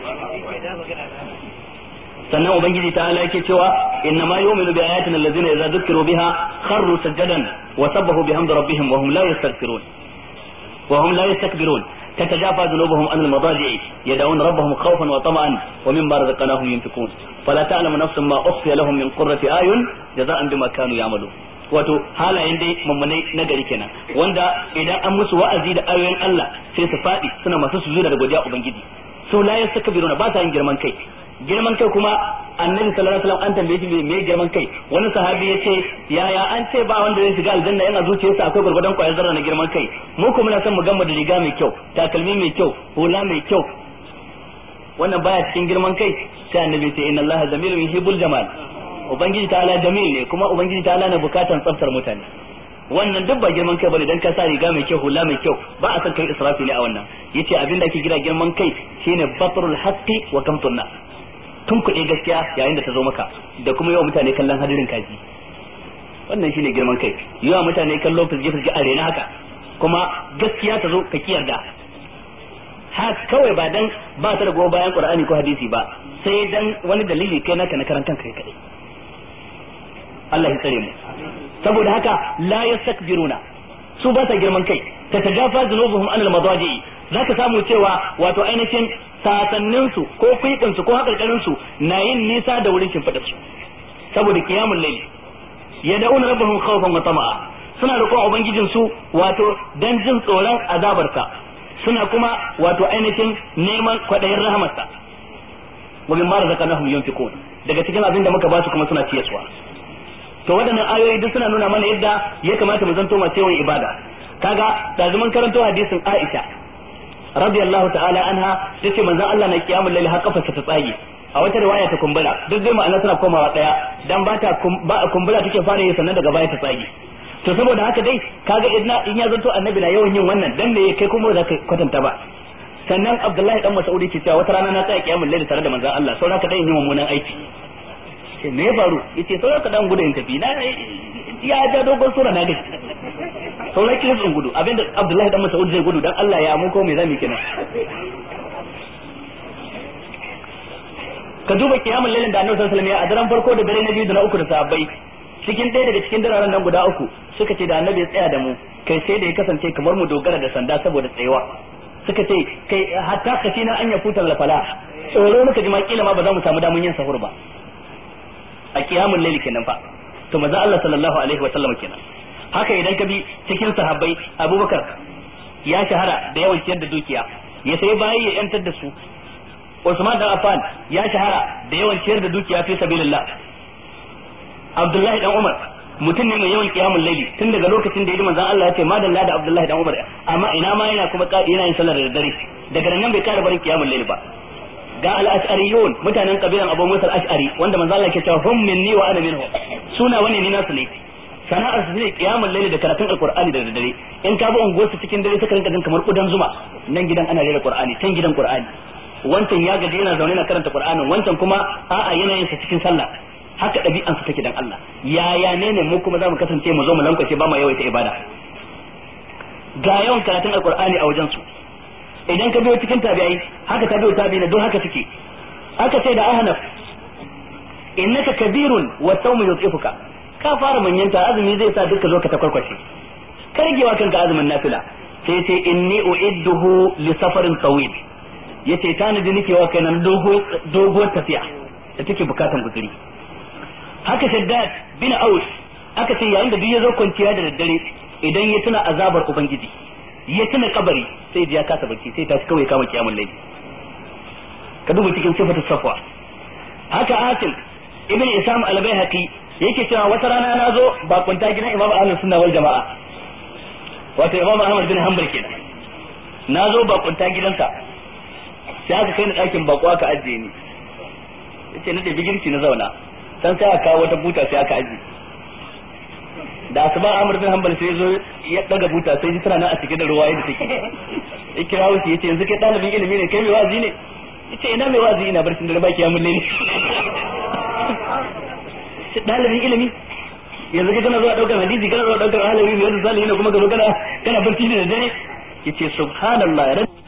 [SPEAKER 1] sannan ubangiji ta ala yake cewa inna ma yu'minu bi ayatina allazina idza dhukiru biha kharru sajadan wa sabbahu bihamdi rabbihim wa hum la yastaghfirun wa hum la yastakbirun تتجافى جنوبهم عن المضاجع يدعون ربهم خوفا وطمعا ومما رزقناهم ينفقون فلا تعلم نفس ما اخفي لهم من قرة اعين جزاء بما كانوا يعملون wato halayen dai mummunai na gari kenan wanda idan an musu wa'azi da ayoyin Allah sai su faɗi suna masu sujuda da godiya ubangiji su la yastakbiruna ba sa yin girman kai girman kai kuma annabi sallallahu alaihi wasallam an tambaye shi me girman kai wani sahabi yace yaya an ce ba wanda zai shiga aljanna yana zuciyarsa akwai gurgurdan kwayar zarra na girman kai mu kuma muna son mu gama da riga mai kyau takalmi mai kyau hula mai kyau wannan baya cikin girman kai sai annabi ce inna allaha jamilun yuhibbul jamal ubangiji ta'ala jamil ne kuma ubangiji ta'ala na bukatan tsaftar mutane wannan duk ba girman kai bane dan ka sa riga mai kyau hula mai kyau ba a san kai israfi ne a wannan yace abin da ake kira girman kai shine batrul haqqi wa kamtunna tun kuɗe gaskiya yayin da ta zo maka da kuma yawa mutane kallon hadirin kaji wannan shine girman kai yawa mutane kallo fizge fizge a rena haka kuma gaskiya ta zo ka kiyarda ha kawai ba dan ba ta da gowa bayan qur'ani ko hadisi ba sai dan wani dalili kai naka na karantan kai kadai Allah ya tsare mu saboda haka la yastakbiruna su ba sa girman kai ta tagafa zunubuhum anil madaji zaka samu cewa wato ainihin sasannin su ko kuibin su ko hakarkarin su na yin nisa da wurin shimfidar su saboda qiyamul layl yad'una rabbahum khawfan wa tama'a suna roƙon ubangijin su wato dan jin tsoron azabarsa suna kuma wato ainihin neman kwadayin rahamarsa wa mimma razaqnahum yunfiqun daga cikin abin da muka ba su kuma suna ciyarwa to waɗannan ayoyi duk suna nuna mana yadda ya kamata mu zanto masu yawan ibada kaga da zaman karanto hadisin Aisha radiyallahu ta'ala anha tace manzon Allah na kiyamul lail har kafarsa ta tsage a wata riwaya ta kumbura duk dai ma'ana suna komawa daya dan ba ta kumbura take fara yi sannan daga baya ta tsage to saboda haka dai kaga idan in ya zanto annabi na yawan yin wannan dan me kai kuma za ka kwatanta ba sannan Abdullahi dan Mas'udi ke cewa wata rana na tsaya kiyamul lail tare da manzon Allah saboda ka dan yi mummunan aiki ce me ya faru yace sauran ka dan gudun tafi na ya ja dogon sura na gaji sauran kiris in gudu abinda Abdullahi dan Mas'ud zai gudu dan Allah ya mun ko me zamu kenan ka duba kiyamul lailin da Annabi sallallahu alaihi wasallam ya a daren farko da dare na biyu da na uku da sahabbai cikin ɗaya daga cikin dararen nan guda uku suka ce da Annabi ya tsaya da mu kai sai da ya kasance kamar mu dogara da sanda saboda tsayawa suka ce kai hatta kashina an ya futar lafala tsoro muka ji ma kila ma ba za mu samu damun yin sahur ba
[SPEAKER 2] a kiyamul layli kenan fa to manzo Allah sallallahu alaihi wa sallam kenan haka idan ka bi cikin sahabbai Abubakar ya shahara da yawan ciyar da dukiya ya sai bayi ya yantar da su Usman dan Affan ya shahara da yawan ciyar da dukiya fi sabilillah Abdullahi dan Umar mutum ne mai yawan kiyamul laili tun daga lokacin da ya manzon Allah ya ce madalla da Abdullahi dan Umar amma ina ma yana kuma yana yin sallar da dare daga nan bai kara barin kiyamul laili ba ga al-ash'ariyun mutanen kabilan Abu Musa al-Ash'ari wanda manzon Allah ke cewa hum minni wa ana minhum suna wani ni nasu ne sana'ar su ne kiyamul laili da karatun alqur'ani da dare in ka bi unguwar su cikin dare suka rinka jin kamar kudan zuma nan gidan ana rera qur'ani can gidan qur'ani wancan ya gaji yana zaune na karanta qur'anin wancan kuma a'a yana yin sa cikin sallah haka ɗabi'ansu take dan Allah yaya ne ne mu kuma za mu kasance mu zo mu lankwace ba mu yawaita ibada ga yawan karatun alqur'ani a wajen su idan ka biyo cikin tabi'ai haka tabi'u tabi'ina don haka suke aka ce da ahnaf innaka kabirun wa sawmu yutifuka ka fara manyanta azumi zai sa duka zo ka ta kwarkwashe kargewa kanka azumin nafila sai ce inni uidduhu li safarin tawil yace tanadi nake wa kai nan dogo dogo tafiya da take bukatan guzuri haka shaddad bin aus aka ce yayin da duk ya zo kwanciya da daddare idan ya tuna azabar ubangiji ya tuna kabari sai ya kasa barci sai tashi kawai kama kiyamul layl ka duba cikin sifatu safwa haka asim ibn isam al-baihaqi yake cewa wata rana na zo ba kwanta gidan imam ahlus sunna wal jamaa wato imam ahmad bin hanbal kenan na zo ba kwanta gidansa sai aka kai ni ɗakin bako aka ajiye ni yace na da bigirci na zauna san sai aka kawo wata buta sai aka aji da asuba Amr bin Hanbal sai zo ya daga buta sai ji tana nan a cike da ruwa yadda take ya kira wuce yace yanzu kai dalibin ilimi ne kai mai wazi ne yace ina mai wazi ina barcin dare baki ya mulle ne dalibin ilimi yanzu kai kana zuwa daukar hadisi kana zuwa daukar alawi mai yanzu salihin kuma ka zo kana kana barci da dare yace subhanallah